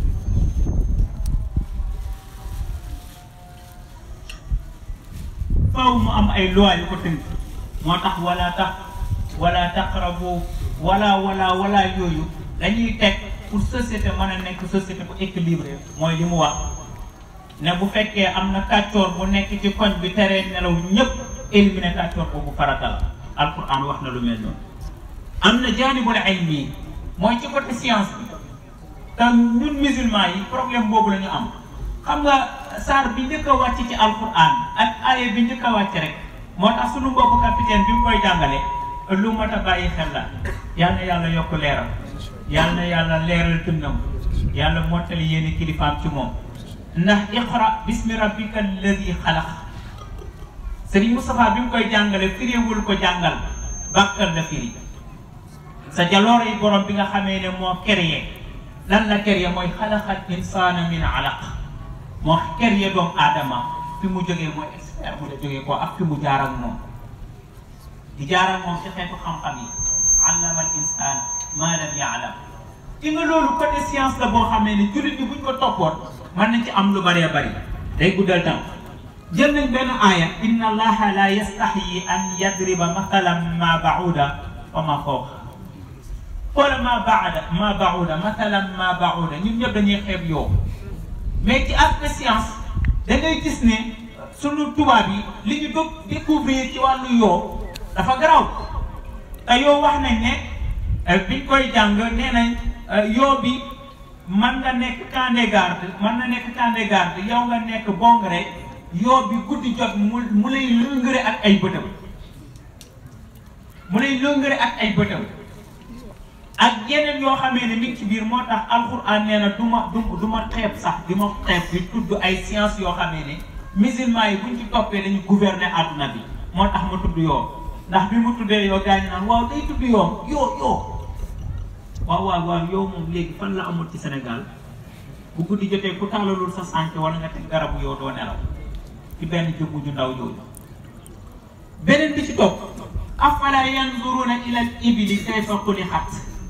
faaw mu am ay loi yu ko tënk moo tax wala tax wala taqrabu wala wala wala yooyu dañuy teg pour société mën a nekk société bu équilibré mooy li mu wax ne bu fekkee am na kàccoor bu nekk ci koñ bi teree nelaw ñëpp éliminer kàccoor boobu farata la alquran wax na lu mel noonu am na jaanibul ilmi mooy ci côté science bi te ñun musulman yi problème boobu la ñu am xam nga saar bi njëkk a wàcc ci alquran ak aaya bi njëkk a wàcc rek moo tax suñu mbokku capitaine bi mu koy jàngale lu mat a bàyyi xel la yal na yàlla yokk leeram yal na yàlla leeral tënnam yàlla mottali yéeni kilifaam ci moom ndax iqra bismi rabbika alladi xalaq sëriñ Moustapha bi mu koy jàngale firiwul ko jàngal bàkkal la firi sa jaloore yi borom bi nga xamee ne moo créé lan la créé mooy xalaqal insaana min alaq moo créé doomu aadama fi mu jógee mooy expert mu la jógee ko ak fi mu jaar ak moom di jaar ak moom ci xeetu xam-xam yi allama al insaan ma lam yaalam ci nga loolu côté science la boo xamee ne jullit ñi buñ ko toppoon mën nañ ci am lu bëree bëri day guddal tam jël nañ benn aaya inna allaha la yastaxyi an yadriba mathalan ma bauda wa ma fawqa wala ma baada ma bauda mathalan ma bauda ñun ñëpp dañuy xeeb yow mais ci aspect science da ngay gis ne sunu tubaab yi li ñu dog découvrir ci wàllu yoo dafa garaw te yoo wax nañ ne biñ koy jàng nee nañ yoo bi mën nga nekk camp de garde mën na nekk camp de garde yow nga nekk bongre yoo bi guddi jot mu mu lay lëngëre ak ay bëtam mu lay lëngëre ak ay bëtam ak yeneen yoo xamee ne mi ngi ci biir moo tax alxuraan nee na du ma du du ma xeeb sax di ma xeeb di tudd ay science yoo xamee ne musulman yi buñ ci toppee dañu gouverner àdduna bi moo tax ma tudd yoo ndax bi mu tuddee yoo gars yi naan waaw day tudd yoo yoo yoo waaw waaw waaw yow moom léegi fan la amul ci Sénégal bu guddi jotee ku tàllalul sa sànq wala nga teg garabu yoo doo nelaw ci benn jëmmu ju ndaw jooju beneen bi ci topp afala yanzuruna ila al ibili kayfa xuliqat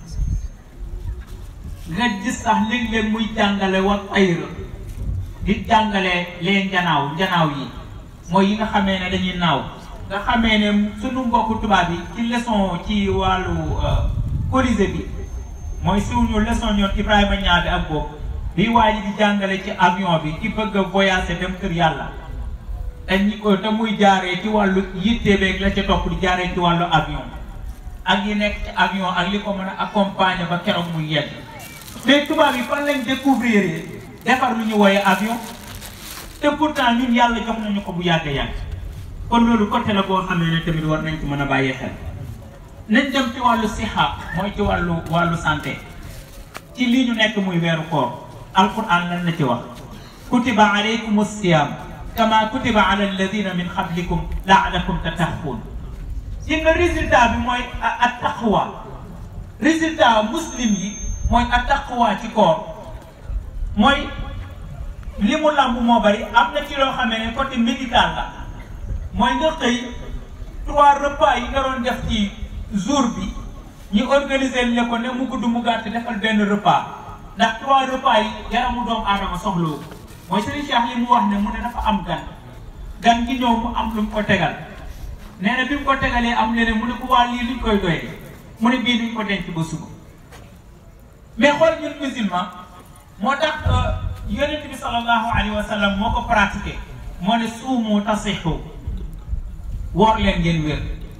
nga gis sax léeg-léeg muy jàngale wa tayr di jàngale lee njanaaw njanaaw yi mooy yi nga xamee ne dañuy naaw nga xamee ne sunu mbokku tubaab yi ci leçon ci wàllu colisée bi mooy suñu leçon ñoon Ibrahima ñaabi ak boobu bi waa ji di jàngale ci avion bi ki bëgg a voyager dem kër yàlla te ñi ko te muy jaaree ci wàllu yitte beeg la ca topp di jaaree ci wàllu avion ak yi nekk ci avion ak li ko mën a accompagner ba keroog muy yegg mais tubaab yi fan lañ découvrir defar lu ñu wooye avion te pourtant ñun yàlla jox nañu ko bu yàgg yàgg kon loolu côté la boo xamee ne tamit war nañ ko mën a bàyyi xel nañ dem ci wàllu sixa mooy ci wàllu wàllu santé ci lii ñu nekk muy weeru koor alquran lan la ci wax kutiba alaykum siyam kama kutiba ala alladina min qablikum laalakum tattaquun ci nga résultat bi mooy a taqwa résultat muslim yi mooy a taqwa ci koor mooy li mu lamb moo bari am na ci loo xamee ne côté médical la mooy nga xëy trois repas yi nga doon def ci jour bi ñu organiser le ko ne mu gudd mu gàtt defal benn repas ndax trois repas yi yaramu doomu aadama soxlawu mooy Serigne Cheikh li mu wax ne mu ne dafa am gan gan gi ñëw mu am lu mu ko tegal nee na bi mu ko tegalee am leneen mu ne ko waa lii luñ koy doyee mu ne bii duñ ko denc ba suba mais xool ñun musulman moo tax yonent bi sallallahu alayhi wa sallam moo ko pratiqué moo ne suumu tasixu woor leen ngeen wér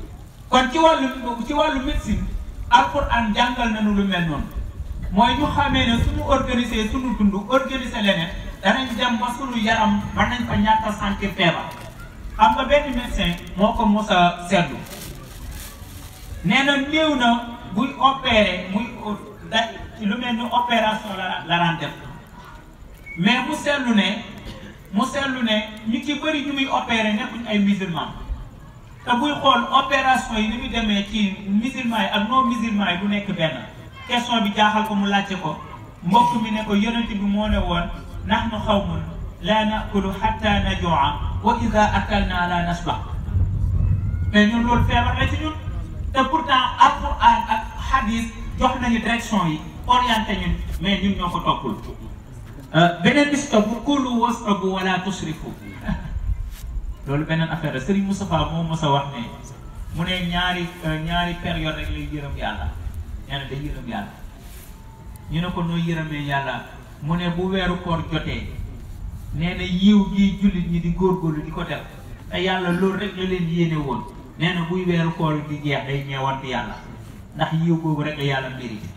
kon ci wàllu ci wàllu médecine alquran jàngal nañu lu mel noonu mooy ñu xamee ne suñu organiser suñu dund organiser leneen danañ dem ba suñu yaram mën nañ fa ñàkk a sentir feebar xam nga benn médecin moo ko mos a seetlu nee na néew na buy opéré muy da lu mel ni opération la la daan def mais mu seetlu ne mu seetlu ne ñu ci bëri ñu muy opéré nekkuñ ay musulman te buy xool opération yi ni muy demee ci musulman yi ak non musulman yi du nekk benn question bi jaaxal ko mu laajte ko mbokk mi ne ko yonent bi moo ne woon nahnu xawmun laa nakulu xatta najua wa ida akalna la nasba mais ñun loolu feebar la ci ñun te pourtant alquran ak hadis jox nañu direction yi orienté ñun mais ñun ñoo ko toppul beneen bis topp kulu wasrabu wala tusrifu loolu beneen affaire la Serigne Moustapha moo mos a wax ne mu ne ñaari ñaari période rek lay yërëm yàlla nee na day yërëm yàlla ñu ne ko noo yërëmee yàlla mu ne bu weeru koor jotee nee na yiw gi jullit ñi di góorgóorlu di ko def te yàlla loolu rek la leen yéene woon nee na buy weeru koor di jeex day ñeewante yàlla ndax yiw boobu rek la yàlla mérite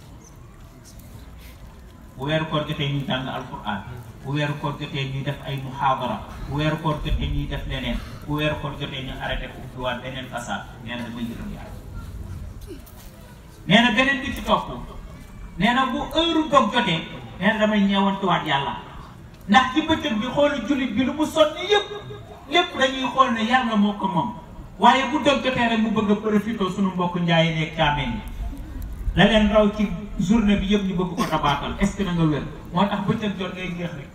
bu weeru koor jotee ñuy jàng alquran bu weeru koor jotee ñuy def ay muhaadara bu weeru koor jotee ñuy def leneen bu weeru koor jotee ñu arrêté ko ubbiwaat beneen façade nee na dama yërëm yàlla nee na beneen bi ci topp nee na bu heure dog jotee nee na damay ñeewantuwaat yàlla ndax ci bëccëg bi xoolu jullit bi lu mu sonni yëpp lépp dañuy xool ne yàlla moo ko moom waaye bu dog jotee rek mu bëgg a profité suñu mbokk njaayi nekk caameen yi la leen raw ci journée bi yëpp ñu bëgg ko tabaatal est ce que na nga wér moo tax bëccëg jot ngay géex rek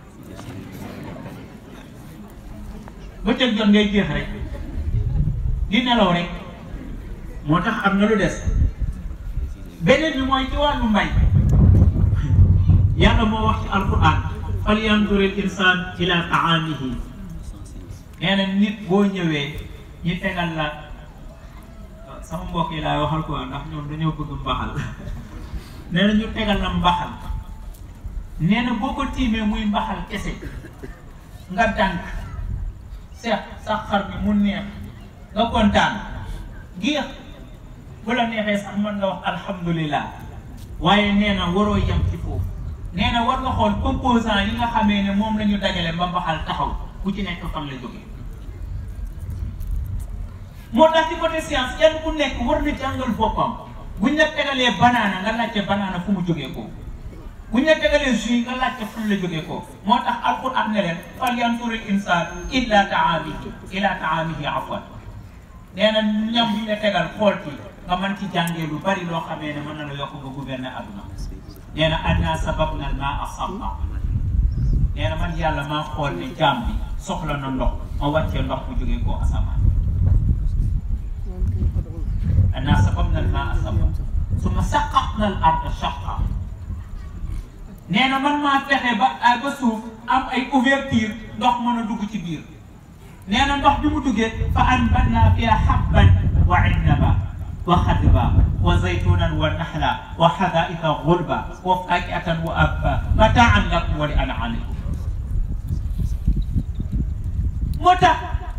bëccëg jot ngay géex rek di nelaw rek moo tax am na lu des beneen bi mooy ci wàllu mbay yàlla moo wax ci alquran fal yanduril insaan ila taamihi nee na nit boo ñëwee ñi tegal la sama mbokk yi laay waxal ko ndax ñoom dañoo bëgg mbaxal nee na ñu tegal la mbaxal nee na boo ko tiimee muy mbaxal kese nga dànk seex sax xar bi mu neex nga kontaan géex bu la neexee sax mën nga wax alhamdulilah waaye nee na waroo yem ci foofu nee na war nga xool composant yi nga xamee ne moom la ñu dajale ba mbaxal taxaw ku ci nekk fan la jógee moo tax ci côté science kenn ku nekk war na jàngal boppam buñ la tegalee banaana nga laajte banaana fu mu jógee ko buñ la tegalee jus nga laajte fan la jógee ko moo tax alquran ne leen fal yanzuril insaan illa taamihi ila taamihi afwan nee na ñam buñ la tegal xool ci nga mën ci jàngee lu bari loo xamee ne mën na la yokk nga gouverner aduna nee na anna sababna al maa sabba nee na man yàlla maa xool ne jaam bi soxla na ndox ma wàccee ndox bu jógee koo asamaan anna sababna al maa sabba summa saqaqna al arda shaqqa nee na man maa fexe ba ba suuf am ay ouverture ndox mën a dugg ci biir nee na ndox bi mu duggee fa anbatna fiha habban wa innaba wa xadba wa zaytunan wa naxla wa xadaika gulba wa fakiatan wa abba mataan lakum wa li an'amikum moo tax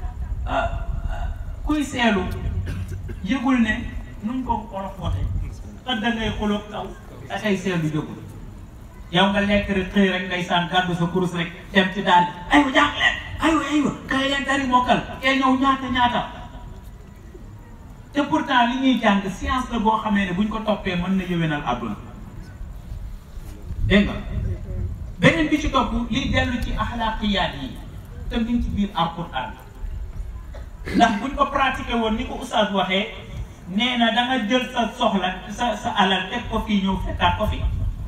kuy seelu yëgul ne nu mu ko olof waxee kat da ngay xuloo kaw da ngay seelu yëgul yow nga lekk rek xëy rek ngay saan gàddu sa kurus rek dem ci daal aywa jàng leen aywa aywa kay leen dari mokkal kay ñëw ñaata ñaata te pourtant li ñuy jàng science la boo xamee ne buñ ko toppee mën na yëwénal àdduna dégg nga beneen bi ci topp liy dellu ci axlaaqiyaat yi te mi ngi ci biir alquran ndax buñ ko pratiqué woon ni ko oustaz waxee nee na da nga jël sa soxla sa sa alal teg ko fii ñëw fekkaat ko fi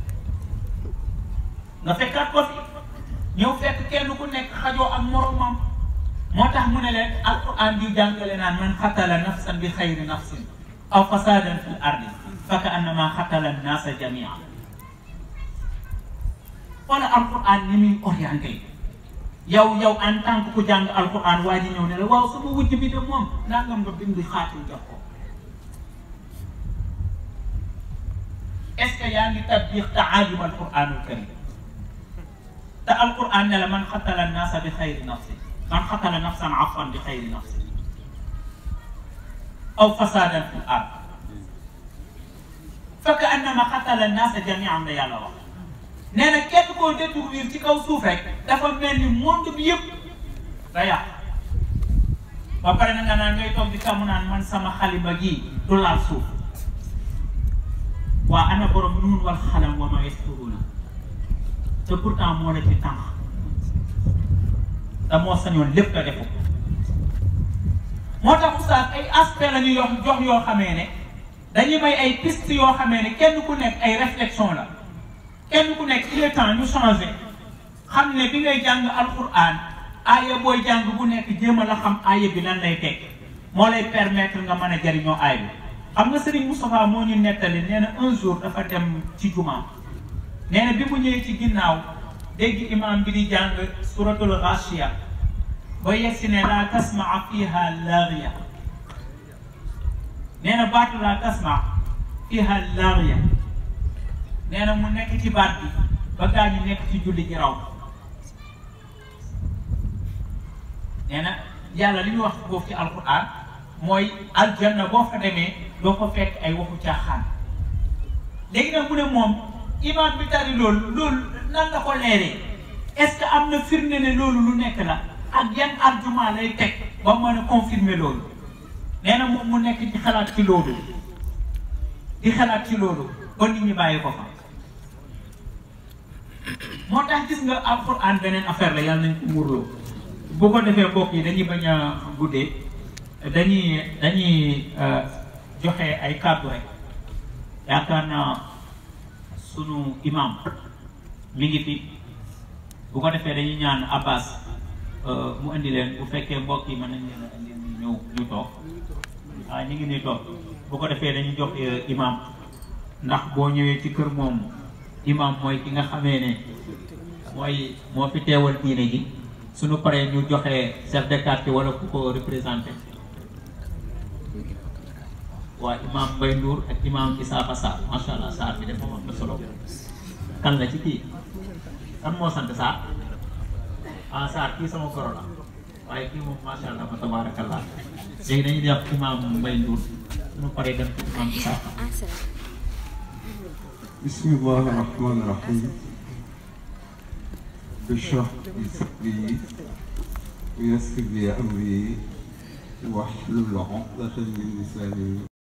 nga fekkaat ko fi ñëw fekk kenn ku nekk xajoo ak moromam moo tax mu ne leen alquran di jàngale naan man xatala nafsan bi xayri nafsin aw fasadan fi l ardi fa ka annama xatala nnaasa jamia wala alquran ni muy orienté yow yow en tant que ku jàng alquran waa ji ñëw ne la waaw sama wujj bi de moom nangam nga bind xaatim jox ko est ce que yaa ngi tatbiq taajub alquranul karim te alquran ne la man xatala nnaasa bi xayri nafsin man xatala nafsan afwan bi xayri nafsin aw fasadan fil ard fekk annama xatala naasa jamian la yàlla wax nee na kenn koo détourner ci kaw suuf rek dafa mel ni monde bi yëpp da yàq ba pare na nga naan ngay toog di kàmm naan man sama xalima gi du laal suuf waa ana borom nuun wal xalam wa ma yasturuuna te pourtant moo la ci tànk te moo sañoon lépp la defu moo tax oustaz ay aspect la ñu yox jox yoo xamee ne dañuy may ay piste yoo xamee ne kenn ku nekk ay réflexion la kenn ku nekk il est temps ñu changé xam ne bi ngay jàng alquran aaya booy jàng bu nekk jéem a la xam aaya bi lan lay teg moo lay permettre nga mën a jariñoo aay bi xam nga Serigne Moustapha moo ñu nettali nee na un jour dafa dem ci jumaa nee na bi mu ñëwee ci ginnaaw dégg imam bi di jàng suratul Ghashiya ba yegsi ne laa tasmaa fiha laagiya nee na baatu laa tasmaa fiha laagiya nee na mu nekk ci baat bi ba gaa ñi nekk ci julli ji raw nee na yàlla li ñu wax foofu ci alquran mooy aljanna boo fa demee doo ko fekk ay waxu caaxaan léegi nag mu ne moom imaam bi tari loolu loolu nan la ko leeree est-ce que am na firnde ne loolu lu nekk la ak yan argument lay teg ba mën a confirmer loolu nee na moom mu nekk ci xalaat ci loolu di xalaat ci loolu ba nit ñi bàyyi ko fa moo tax gis nga alquran beneen affaire la yàlla nañ ko muurloo bu ko defee mbokk yi dañuy bañ a guddee dañuy dañuy joxe ay kàddu rek yaakaar naa sunu imam mi ngi fi bu ko defee dañuy ñaan Abbas mu indi leen bu fekkee mbokk yi mën nañ leen a indi ñu ñu toog ah ñu ngi nii toog bu ko defee dañuy jox imam ndax boo ñëwee ci kër moom imam mooy ki nga xamee ne mooy moo fi teewal diine ji suñu paree ñu joxe chef de quartier wala ku ko représenté waa imam Mbaye Ndour ak imam Issa Sarr macha allah Sarr bi dafa am na solo kan la ci kii kan moo sant Sarr ah Sarr kii sama koro la waaye kii moom macha allah fa tabarakallah léegi dañuy def imam Mbaye Ndour suñu paree dem ci imam Issa بسم الله الرحمن الرحيم اشرح لي صدري ويسر لي امري واحلل عقدة من لساني